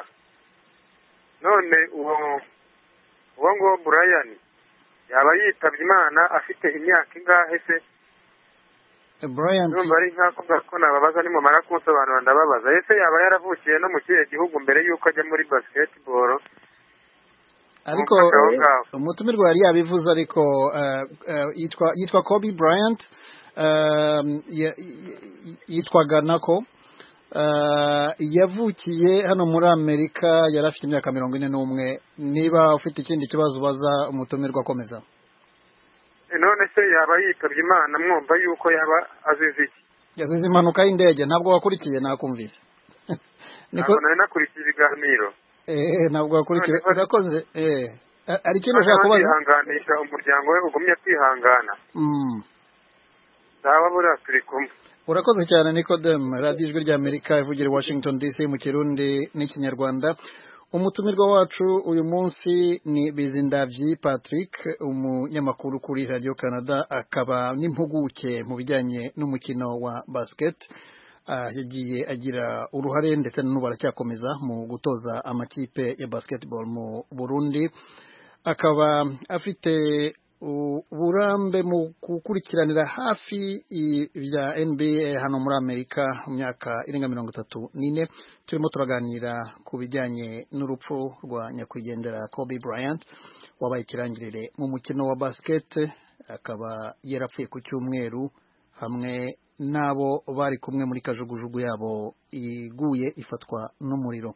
none uwo uwo nguwo burayani yaba yitabye imana afite imyaka ingahe se Bryant numva ari nk'ako ngako nababaza nimumara kunsobanura ndababaza ese yaba yaravukiye no mu kihe gihugu mbere y'uko ajya muri basketball ariko Umufasha aho ngaho. umutumirwa yari yabivuze ariko eh, eh, yitwa yitwa Kobe Bryant um, ya- y- yitwaga nako eh, yavukiye hano muri Amerika yari afite imyaka mirongo ine n'umwe niba ufite ikindi kibazo ubaza umutumirwa akomeza Eh, none se yaba yitabye imana mwumva yuko yaba azize iki yazize impanuka y'indege ntabwo wakurikiye nakumvise niko ntabwo nari nakurikiye ibiganiro eh ntabwo wakurikiye None- urakoze eh a- hari ikintu ushaka kubaza kwihanganisha umuryango we ugumye kwihangana Mm. zaba buriya turi kumwe urakoze cyane Nicodem radiyo ijwi ry'amerika ivugira i washington dc mu kirundi n'ikinyarwanda umutumirwa wacu uyu munsi ni bizindabyi patrick umunyamakuru kuri radiyo canada akaba n'impuguke mu bijyanye n'umukino wa basket Ah, yagiye agira uruhare ndetse n'ubu aracyakomeza mu gutoza amakipe ya basketball mu burundi akaba afite uburambe mu gukurikiranira hafi ibya NBA hano muri Amerika mu myaka irenga mirongo itatu n'ine turimo turaganira ku bijyanye n'urupfu rwa nyakwigendera Kobe Bryant wabaye ikirangirire mu mukino wa basket akaba yarapfuye ku cyumweru hamwe n'abo bari kumwe muri kajugujugu yabo iguye ifatwa n'umuriro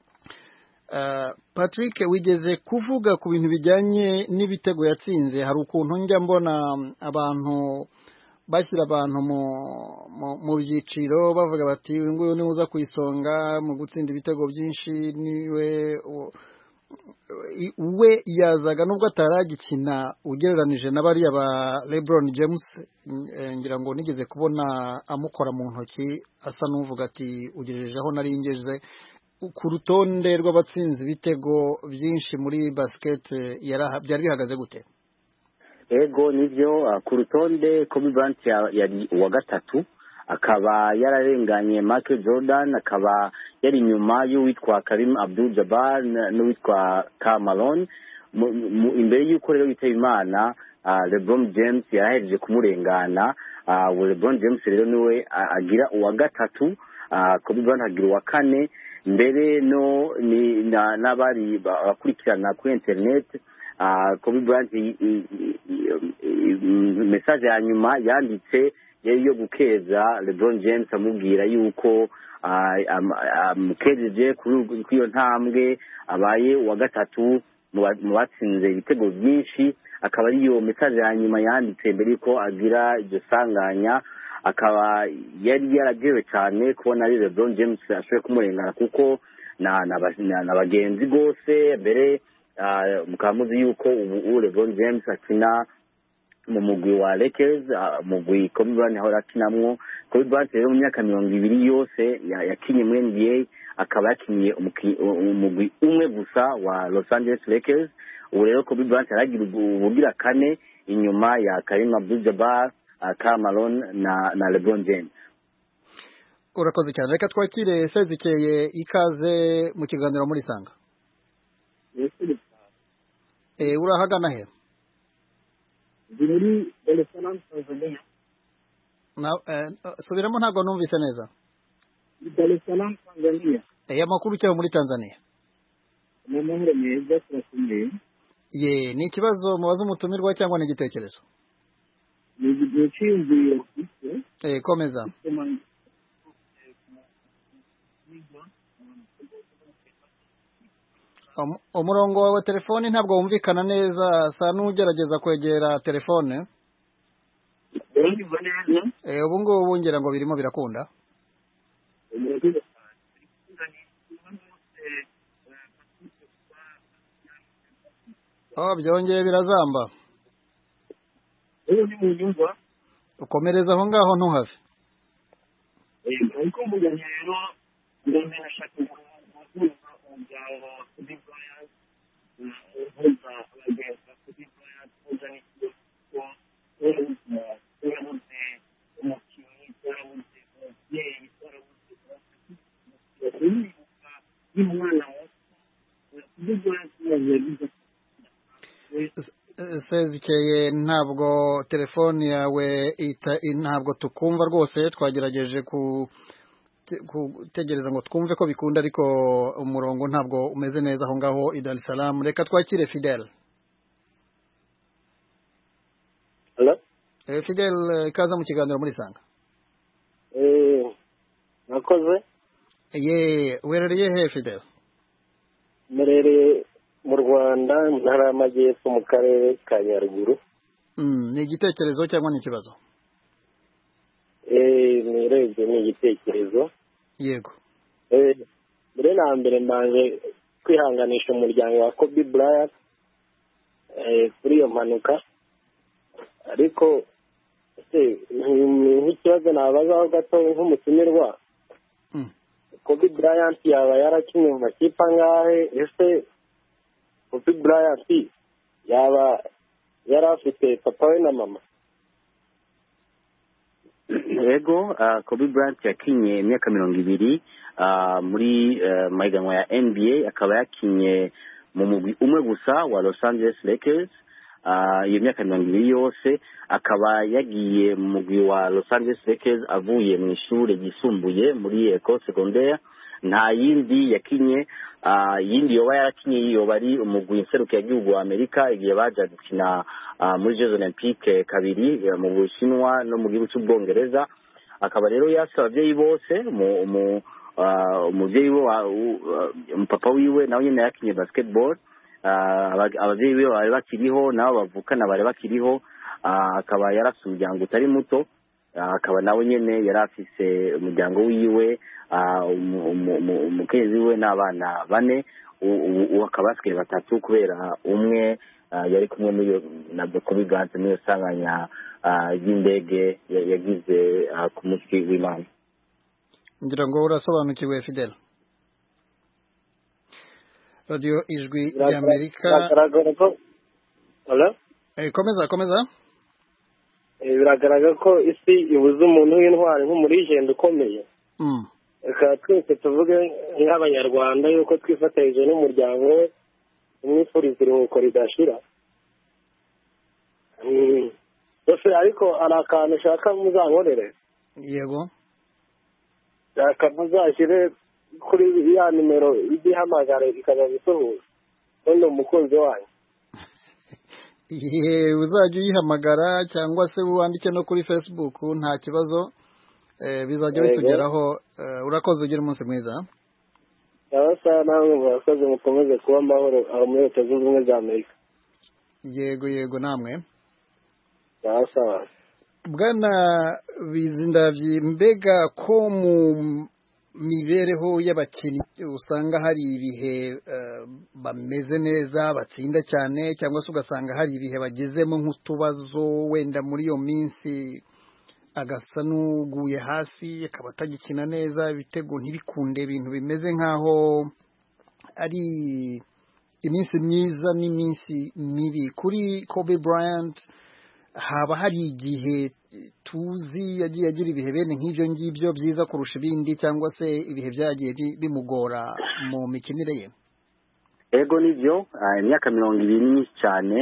patrick wigeze kuvuga ku bintu bijyanye n'ibitego yatsinze hari ukuntu njya mbona abantu bashyira abantu mu byiciro bavuga bati uyu nguyu niwe uza ku isonga mu gutsinda ibitego byinshi niwe we yazaga nubwo ataragikina ugereranije na bariya ba lebron james ngira ngo nigeze kubona amukora mu ntoki asa n'uvuga ati ugejeje aho nari ngeze ku rutonde rw'abatsinze ibitego byinshi muri basiketi byari bihagaze gute ego nibyo ku rutonde kobe bryant yari uwa gatatu akaba yararenganye Michael Jordan akaba yari inyuma y'uwitwa Karim Abdul Jabbar n'uwitwa Karl Malone imbere y'uko rero yitaba imana LeBron James yarahereje kumurengana LeBron James rero niwe agira uwa gatatu Kobe Bryant agira uwa kane mbere no n'abari bakurikirana kuri interineti Kobe Bryant mesaje ya nyuma yanditse yari yo gukeza lebron james amubwira yuko amukejeje kuri iyo ntambwe abaye uwa gatatu mu batsinze ibitego byinshi akaba ariyo mesaje ya nyuma yanditse mbere yuko agira iryo sanganya akaba yari yaragewe cyane kubona ari lebron james ashoboye kumurengana kuko na bagenzi rwose mbere mukaba muzi yuko ubu lebron james akina mu mugwi wa Lakers mugwi Kobe Bryant ahora akinamwo Kobe Bryant rero mu myaka mirongo ibiri yose yakinye muri NBA akaba yakiniye umugwi umwe gusa wa Los Angeles Lakers ubu rero Kobe Bryant yaragira ubugira kane inyuma ya Karim Abdul-Jabbar Karl Malone na na LeBron James urakoze cyane reka twakire sezikeye ikaze mu kiganiro muri sanga eh urahagana he ndi muri Dar es Salaam Tanzania subiramo ntabwo numvise neza Dar es Salaam Tanzania eh amakuru cyaho muri Tanzania ni amahoro meza turakomeye ye ni ikibazo mubaza umutumirwa cyangwa ni igitekerezo ni icyiyumviro gito eh komeza umurongo wa telefoni ntabwo wumvikana neza sa n'ugerageza kwegera telefone ubu ngubu ngira ngo birimo birakunda byongeye birazamba ukomereza aho ngaho ntuhave ariko mbuganye rero ndashaka guhuza umuryango wa Kobe Bryant uhuza abagenzi ba Kobe Bryant uhuza n'ikigo kuko twarabuze umukinnyi twarabuze umubyeyi twarabuze umwibuka y'umwana muto Kobe Bryant yagize ezekeye ntabwo telefoni yawe ntabwo tukumva rwose twagerageje gutegereza ngo twumve ko bikunda ariko umurongo ntabwo umeze neza aho ngaho i Dar es Salaam reka twakire Fidel Fidel ikaza mu kiganiro muri sanga nakoze ye werereye he Fidel murereye mu rwanda ntara y'amajyepfo mu karere ka nyaruguru ni igitekerezo cyangwa ni ikibazo nirebye ni igitekerezo yego mbere na mbere mbanje kwihanganisha umuryango wa kobe Bryant kuri iyo mpanuka ariko nk'ikibazo nabazaho gato nk'umutumirwa kobe Bryant yaba yarakinnye mu makipe angahe ese kobe Bryant yaba yari afite papa we na mama yego kobe Bryant yakinye imyaka mirongo ibiri muri mahiganwa ya nba akaba yakinye mu mugwi umwe gusa wa los angeles lakers iyo myaka mirongo ibiri yose akaba yagiye mu mugwi wa los angeles lakers avuye mu ishuri ryisumbuye muri ecole secondaire nta yindi yakinye yindi yoba yarakinye yoba ari umugwi nserukiragihugu wa amerika igihe baja gukina muri jeux olympique kabiri mu bushinwa no mu gihugu cy'ubwongereza akaba rero yasi ababyeyi bose umubyeyi we umupapa wiwe nawe nyine yakinye basketball ababyeyi be bari bakiriho nabo bavukana bari bakiriho akaba yarafite umuryango utari muto akaba nawe nyine yari afise umuryango wiwe umukenzi we n'abana bane ubu akaba basigaye batatu kubera umwe yari kumwe n'iyo na kobe bryant n'iyo sanganya ry'indege yagize ku munsi w'imana ngira ngo urasobanukiwe fidel radiyo ijwi ry'amerika biragaragara ko komeza komeza biragaragara ko isi ibuze umuntu w'intwari nk'umurigenda ukomeye reka twese tuvuge nk'abanyarwanda yuko twifatanyije n'umuryango we umwifuriza iruhuko ridashira gusa ariko hari akantu ushaka muzankorere yego shaka muzashyire kuri ya nimero ijya ihamagara ikaza gusuhuza ubundi umukunzi wanyu ihe uzajya uyihamagara cyangwa se wandike no kuri facebook nta kibazo bizajya bitugeraho urakoze ugira umunsi mwiza cyangwa se namwe murakoze mukomeze kuba amahoro aho muri leta zunze ubumwe za amerika yego yego namwe cyangwa se bwana bizindabyi mbega ko mu mibereho y'abakinnyi usanga hari ibihe bameze neza batsinda cyane cyangwa se ugasanga hari ibihe bagezemo nk'utubazo wenda muri iyo minsi agasa n'uguye hasi akaba atagikina neza ibitego ntibikunde ibintu bimeze nk'aho ari iminsi myiza n'iminsi mibi kuri kobe Bryant haba hari igihe tuzi yagiye agira ibihe bene nk'ibyo ngibyo byiza kurusha ibindi cyangwa se ibihe byagiye bimugora mu mikinire ye ego nibyo imyaka mirongo ibiri ni myinshi cyane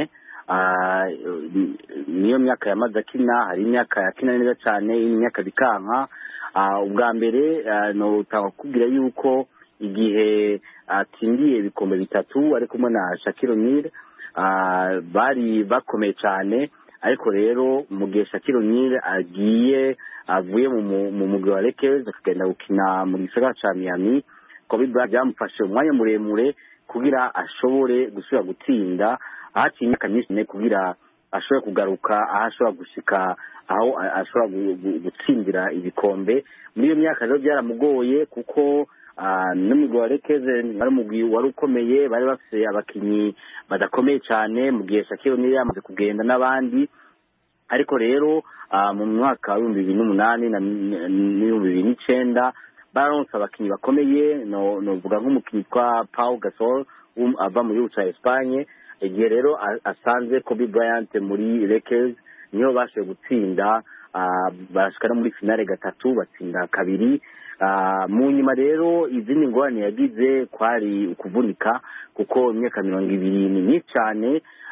niyo myaka yamaze akina hari imyaka yakina neza cyane imyaka bikanka ubwa mbere kubwira yuko igihe atsindiye ibikombe bitatu ari kumwe na shakiro nire bari bakomeye cyane ariko rero mu gihe shakiro nire agiye avuye mu mugwi wa Lakers akagenda gukina mu gisagara cya Miami Kobe Bryant byamufashe umwanya muremure kugira ashobore gusubira gutsinda ahaciye imyaka myinshi kugira ashobore kugaruka aho ashobora gushika aho ashobora gutsindira ibikombe muri iyo myaka rero byaramugoye kuko n'umugwi wa rekeze wari umugwi wari ukomeye bari bafite abakinnyi badakomeye cyane mu gihe shakiro niyo yamaze kugenda n'abandi ariko rero mu mwaka w'ibihumbi bibiri n'umunani n'ibihumbi bibiri n'icyenda baronse abakinnyi bakomeye novuga nk'umukinnyi witwa paul gasol ava mu gihugu cya esipanye igihe rero asanze kobe bryant muri rekezi niyo bashoboye gutsinda barashika no muri finale gatatu batsinda kabiri mu nyuma rero izindi ngorane yagize kwari ukuvunika kuko imyaka mirongo ibiri ni myinshi cyane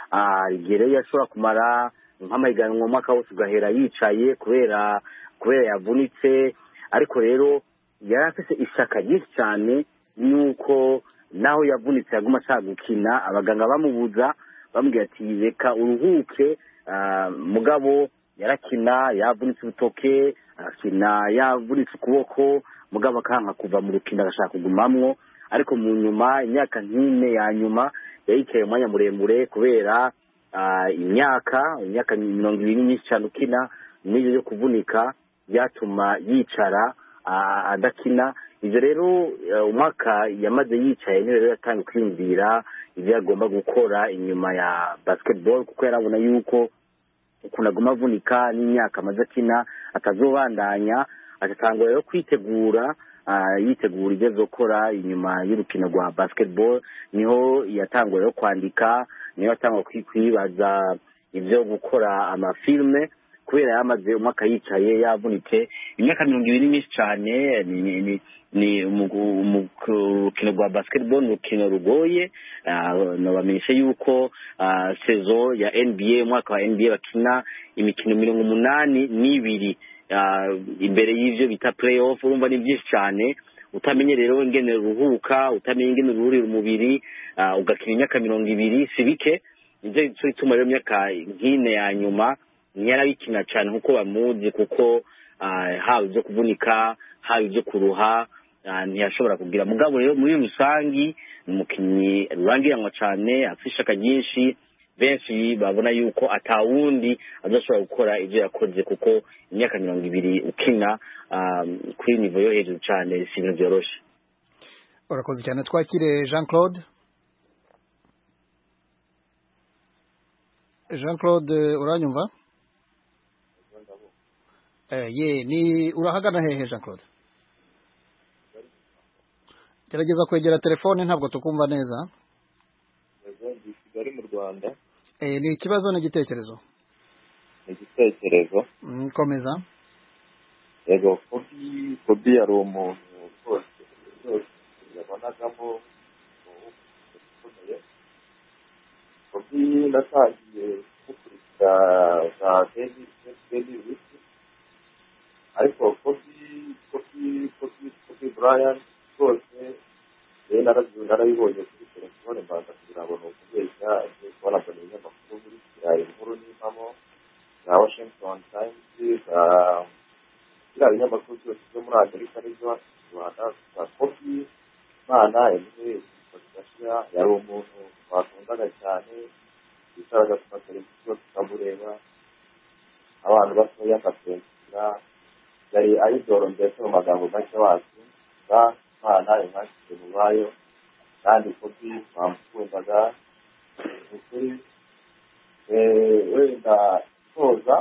igihe rero yashobora kumara nk'amahiganwa umwaka wose ugahera yicaye kubera kubera yavunitse ariko rero yari afite ishyaka ryinshi cyane y'uko naho yavunitse yaguma ashaka gukina abaganga bamubuza bamubwira ati reka uruhuke mugabo yarakina yavunitse urutoke arakina yavunitse ukuboko mugabo akanga kuva mu rukino agashaka kugumamwo ariko mu nyuma imyaka nk'ine ya nyuma yayicaye umwanya muremure kubera imyaka imyaka mirongo ibiri myinshi cyane ukina n'ibyo byo kuvunika byatuma yicara adakina ibyo rero umwaka yamaze yicaye niyo rero yatangiye kwiyumvira ibyo agomba gukora inyuma ya basketball kuko yarabona yuko ukuntu aguma avunika n'imyaka amaze akina atazobandanya agatangura rero kwitegura yitegura ibyo azokora inyuma y'urukino rwa basketball niho yatangura rero kwandika niho yatangura kwibaza ibyo gukora amafilme kubera yamaze umwaka yicaye yavunitse imyaka mirongo ibiri myinshi cyane ni urukino rwa basketball ni urukino rugoye nabamenyesha yuko sezo ya nba umwaka wa nba bakina imikino mirongo umunani n'ibiri imbere y'ibyo bita play off urumva ni byinshi cyane utamenye rero ingene ruhuka utamenye ingene ruhurira umubiri ugakina imyaka mirongo ibiri si bike nicyo gituma rero imyaka nk'ine ya nyuma ntiyarabikina cyane nk'uko bamuzi kuko haba ibyo kuvunika haba ibyo kuruha ntiyashobora kugira mugabo rero muri rusange ni umukinnyi rurangiranwa cyane afite ishaka ryinshi benshi babona yuko atawundi adashobora gukora ibyo yakoze kuko imyaka mirongo ibiri ukina kuri nivo yo hejuru cyane si ibintu byoroshye urakoze cyane twakire jean claude jean claude uranyumva ye ni urahagana hehe jean claude gerageza kwegera telefone ntabwo tukumva neza i kigali mu rwanda ni ikibazo n'igitekerezo ni igitekerezo komeza yego kobi kobi yari umuntu rwose rwose yabonagamo ukomeye kobi natangiye gukurikira za deni deni wisi ariko kobi kobi kobi kobi burayani rwose rero narabibonye kuri telefone mbanza kugira ngo ni ukubeshya ngiye kubona mbona ibinyamakuru buri kiriya inkuru n'impamo za washington times za biriya binyamakuru byose byo muri amerika n'ibyo mu rwanda za kopi imana emwe gashyira yari umuntu twakundaga cyane yicaraga ku mateleviziyo tukamureba abantu batoya akatwensira yari ayidoro mbese mu magambo make wacu za imana imwakire mu bayo kandi kopi bamukundaga ukuri wenda toza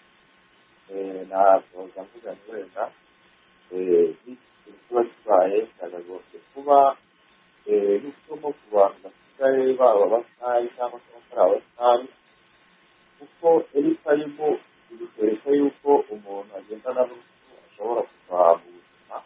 nasoza mvuga ni wenda kiba kibaye cyagagombe kuba n'isomo ku bantu basigaye baba basitari cyangwa se batari abasitari kuko eritayimu bikwereka yuko umuntu agendana n'urupfu ashobora kuva mu buzima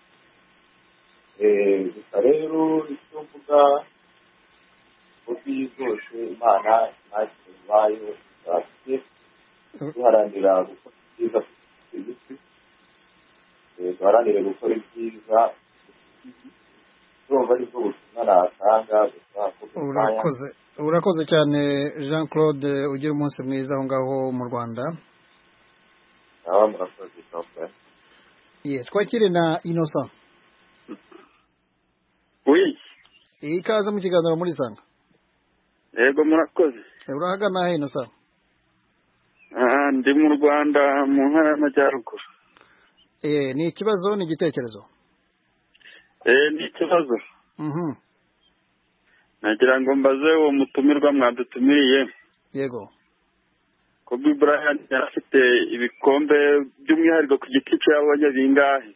gusa rero icyo mvuga kopi zose imana ntakiri ibayo zafite duharanira gukora ibyiza ku isi duharanire gukora ibyiza urumva aribwo butumwa natanga gusa urakoze urakoze cyane jean claude ugira umunsi mwiza aho ngaho mu rwanda aba murakoze cyane ye twakire na innocent oui ikaze mu kiganiro muri sanga yego murakoze urahagana he innocent ndi mu rwanda mu ntara y'amajyaruguru eh ni ikibazo ni igitekerezo eh ni ikibazo mhm nagira ngo mbaze uwo mutumirwa mwadutumiriye yego kobe bryant yari afite ibikombe by'umwihariko ku giti cye yabonye bingahe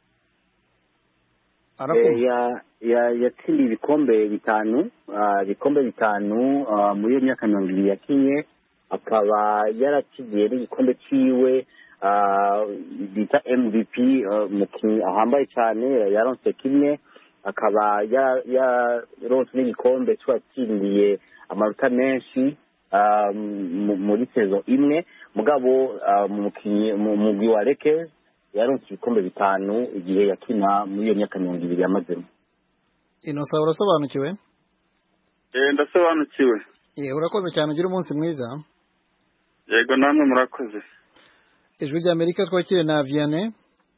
yatsindiye ibikombe bitanu ibikombe bitanu muri iyo myaka mirongo ibiri yakinye akaba yarakigiye n'igikombe cyiwe bita mvp umukinnyi ahambaye cyane yaronse kimwe akaba yaronse n'igikombe cy'uwatsindiye amanota menshi ah, mu- muri sezo imwe mugabo ah, mu mukinyi mu mugwi wa Lakers yaronse ibikombe bitanu igihe yakina muri iyo myaka mirongo ibiri yamazemo inosa urasobanukiwe Eh, ndasobanukiwe ye urakoze cyane ugira umunsi mwiza yego namwe murakoze ijwi rya amerika twakire na vianney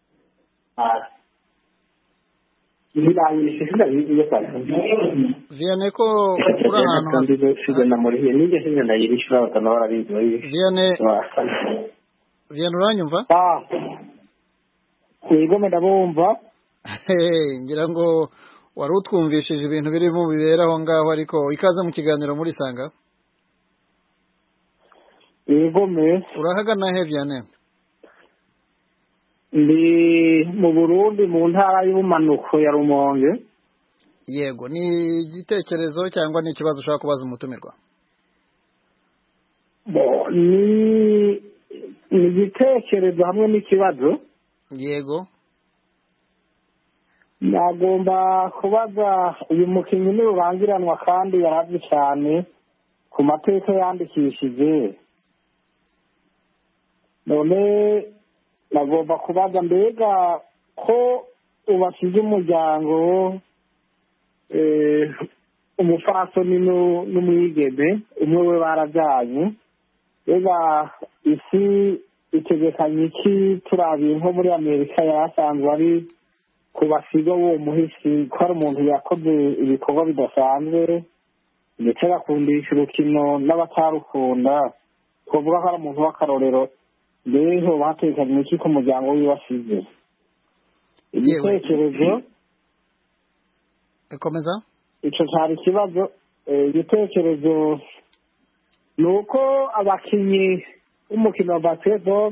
vianney ko uri ahantu vianney vianney uranyumva yego ndabumva Hey, ngira ngo wari utwumvishije ibintu birimo bibera aho ngaho ariko ikaze mu kiganiro muri sanga yego me urahagana he vianney ndi mu burundi mu ntara y'ubumanuko ya rumonge yego ni igitekerezo cyangwa ni ikibazo ushaka kubaza umutumirwa Bo, ni ni igitekerezo hamwe n'ikibazo yego nagomba kubaza uyu mukinnyi n'urubangiranwa kandi yaravye cyane ku mateka yandikishije none nagomba kubaza mbega ko ubasize umuryango eh, umupfasoni nu- n'umwigeme umwe we barabyaye mbega isi itegekanye iki turabiye nko muri amerika yari asanzwe ari ku basiga w'uwo muhisi ko ari umuntu yakoze ibikorwa bidasanzwe ndetse agakundisha urukino n'abatarukunda twavuga ko ari umuntu w'akarorero mbere hoba hatekanye iki ku muryango wiwe asize igitekerezo komeza ico cari ikibazo Eh, igitekerezo ni uko abakinyi b'umukino wa basketball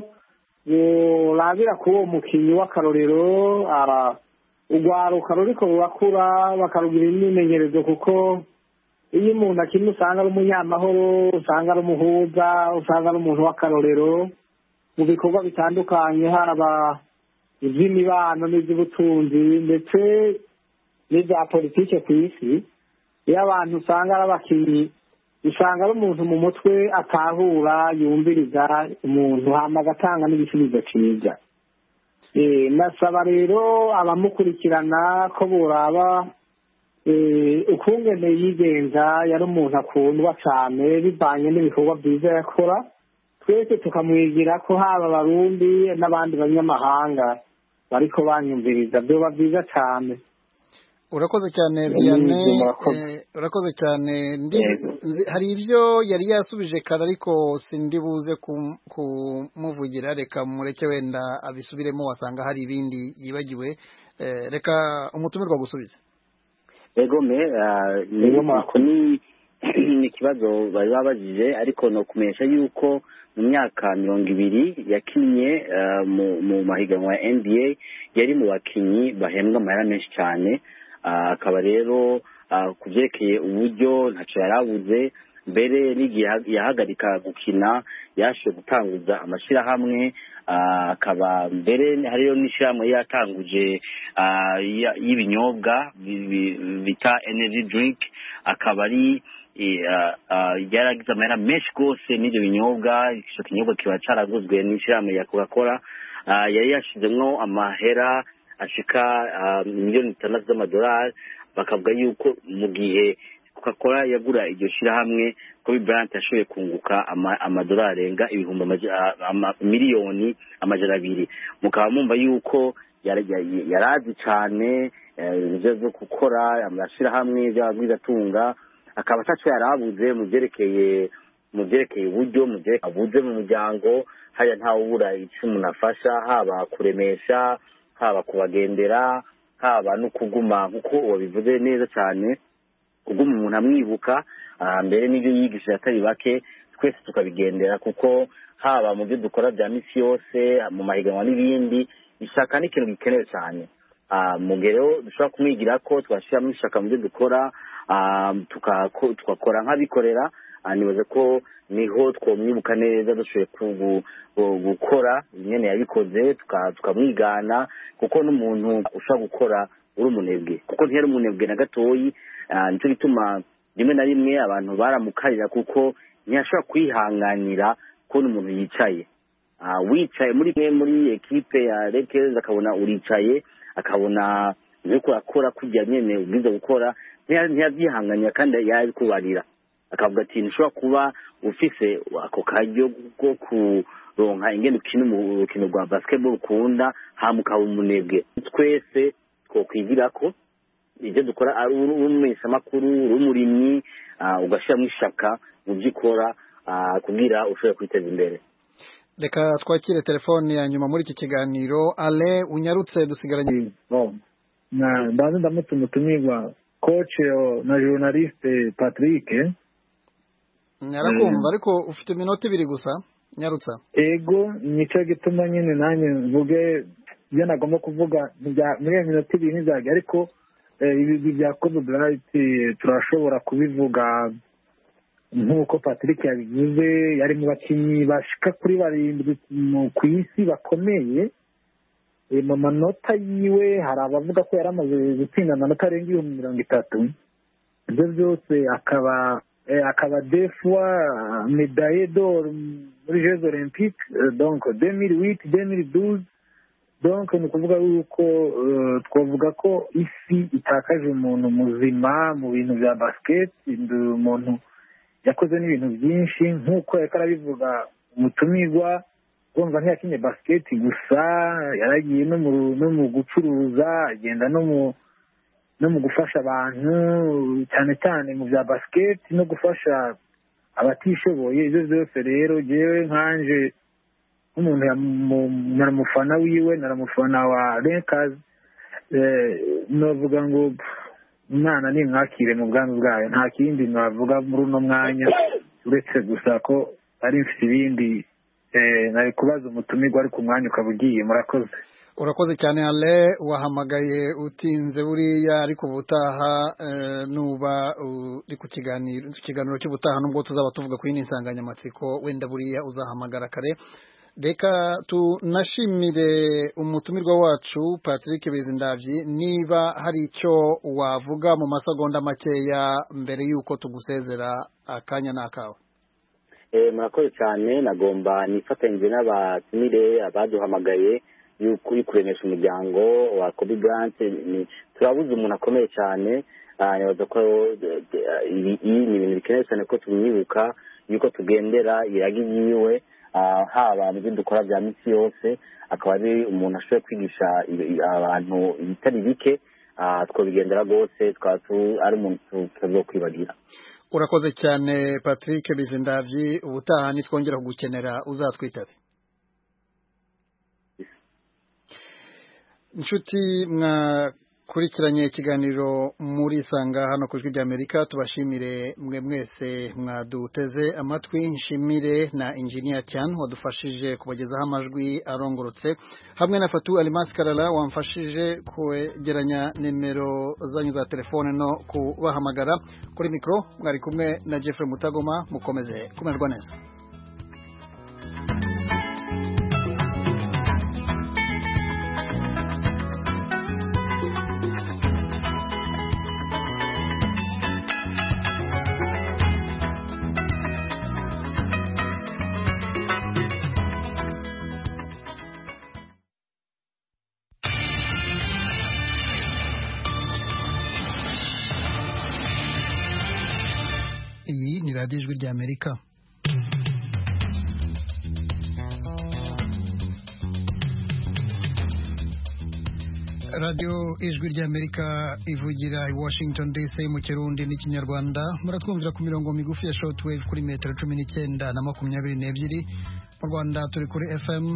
borabira kuri uwo mukinyi w'akarorero ara urwaruka ruriko rurakura bakarugira imyimenyerezo kuko iyo umuntu akina usanga ari umunyamahoro usanga ari umuhuza usanga ari umuntu w'akarorero mu bikorwa bitandukanye haba iby'imibano n'iby'ubutunzi ndetse n'ibya politike ku isi iyo abantu usanga ari abakinnyi usanga ari umuntu mu mutwe atahura yumviriza umuntu hama agatanga n'igisubizo cyiza Eh, nasaba rero abamukurikirana ko buraba eh, ukungene yigenza yari umuntu akundwa cyane bivanye n'ibikorwa byiza yakora twese tukamwigira ko haba abarundi n'abandi banyamahanga bariko banyumviriza byoba byiza cyane urakoze cyane Mm, vianney murakoze. eh, urakoze cyane ndi Yego. nzi- hari ibyo yari yasubije kare ariko sindi buze kum- kumuvugira reka mureke wenda abisubiremo wasanga hari ibindi yibagiwe Eh, reka umutumirwa gusubiza ego me ah, ni ako ni ni ikibazo bari babajije ariko no kumenyesha yuko mu myaka mirongo ibiri yakinnye ah, mu mu mahiganwa ya nba yari mu bakinnyi bahembwa amahera menshi cyane Ah, akaba rero ah, ku byerekeye uburyo ntacyo yari abuze mbere n'igihe yaha- yahagarika gukina yashoboye gutanguza amashyirahamwe ah, akaba mbere hariyo n'ishyirahamwe yatanguje ah, ya- y'ibinyobwa bi- bi- bita energy drink akaba ari eh, ah, ah, yaragize amahera menshi rwose n'ibyo binyobwa icyo kinyobwa kiba caraguzwe n'ishyirahamwe ya coca cola Ah, yari yashizemwo amahera ashika ah, miliyoni zitandatu z'amadolari bakavuga yuko mu gihe coca cola yagura iryo shyirahamwe kobe bryant yashoboye kunguka ama- amadolari arenga ibihumbi amaja- ah, ama- miliyoni amajana abiri mukaba mumva yuko yara- ya- yarazi cyane eh, ibyo byo gukora amashyirahamwe by'abagwizatunga akaba ataco yarabuze mu byerekeye mu byerekeye uburyo mu byerekeye abuze mu muryango haya ntawubura icyo umuntu afasha haba kuremesha haba kubagendera haba no kuguma nk'uko wabivuze neza cyane kuguma umuntu amwibuka ah, mbere n'ibyo yigishije atari bake twese tukabigendera kuko haba mu byo dukora bya misi yose mu mahiganwa n'ibindi ishaka ni ikintu gikenewe cyane Ah, mu gihe rero dushobora kumwigira ko twashyiramo ishaka mu byo dukora ah, tukako- tugakora nk'abikorera ah, nibaza ko niho twamwibuka neza dushoboye ku- gu- gukora nyene yabikoze tuka- tukamwigana kuko n'umuntu ushobora gukora uri umunebwe kuko ntiyari umunebwe na gatoyi Ah, nicyo gituma rimwe na rimwe abantu baramukarira kuko ntiyashobora kwihanganira kubona umuntu yicaye wicaye muri mwe muri ekipe ya rekezi akabona uricaye akabona uriko urakora kujya nyene ubwiza gukora ntiyabyihanganira kandi yabikubarira akavuga ati ntushobora kuba ufise ako karyo ko kuronka ingene ukina urukino rwa basketball ukunda hama ukaba umunebwe twese twokwigirako ibyo dukora ari umumenyeshamakuru uri umurimyi ugashyiramo ishaka mu byo ukora kugira ushobore kwiteza imbere reka twakire telefone ya nyuma muri iki kiganiro ale unyarutse dusigaranye ndazi ndamutse umutumirwa koce na journaliste patrick nyarakumva ariko ufite iminota ibiri gusa nyarutsa ego nicyo gituma nyine nanjye mvuge ibyo nagomba kuvuga muri iyo minota ibiri ntizajya ariko ibi bya kobe burayiti turashobora kubivuga nk'uko patrick yabivuze yari mu bakinnyi bashika kuri barindwi ku isi bakomeye mu manota yiwe hari abavuga ko yari amaze gutsinda amanota arenga ibihumbi mirongo itatu ibyo byose akaba akaba defwa medaye d'or muri jeux olympique donc deux mille huit deux mille douze donc ni ukuvuga yuko twavuga ko isi itakaje umuntu muzima mu bintu bya basket umuntu yakoze n'ibintu byinshi nk'uko yariko arabivuga umutumirwa urumva ntiyakinye basiketi gusa yaragiye no mu gucuruza agenda no mu no mu gufasha abantu cyane cyane mu bya basiketi no gufasha abatishoboye ibyo byose rero ngewe nkanje nk'umuntu naramufana wiwe naramufana wa rekazi navuga ngo umwana nimwakire mu bwami bwayo nta kindi navuga muri uno mwanya uretse gusa ko ari mfite ibindi nari kubaza umutumirwa ariko umwanya ukaba ugiye murakoze urakoze cyane ale wahamagaye utinze buriya ariko ubutaha nuba uri ku kiganiro ikiganiro cy'ubutaha nubwo tuzaba tuvuga ku yindi nsanganyamatsiko wenda buriya uzahamagara kare reka tunashimire umutumirwa wacu patrick bezindabyi niba hari icyo wavuga mu masegonda makeya mbere y'uko tugusezera akanya ni akawe murakoze cyane nagomba nifatanyije n'abatumire abaduhamagaye yuko uri kuremesha umuryango wa kobe bryant turabuze umuntu akomeye cyane nibaza ko iyi ni ibintu bikenewe cyane ko tumwibuka yuko tugendera iragi yiwe haba mu byo dukora bya minsi yose akaba ari umuntu ashoboye kwigisha abantu ibitari bike twabigendera rwose twaba ari umuntu tutaza kwibagira urakoze cyane patrick bizindabyi ubutaha nitwongera kugukenera uzatwitabe inshuti mwakurikiranye ikiganiro muri isanga hano ku ijwi ry'amerika tubashimire mwe mwese mwaduteze amatwi nshimire na injiniya cyane wadufashije kubagezaho amajwi arongorotse hamwe na fatu alimasi karara wamfashije kwegeranya nimero zanyu za telefone no kubahamagara kuri mikoro mwari kumwe na jeffrey mutagoma mukomeze kumererwa neza iyi ni radiyo ijwi ry'amerika radiyo ijwi ry'amerika ivugira i washington dc mu kirundi n'ikinyarwanda muratwumvira ku mirongo migufi ya shortwave kuri metero cumi n'icyenda na makumyabiri n'ebyiri mu rwanda turi kuri fm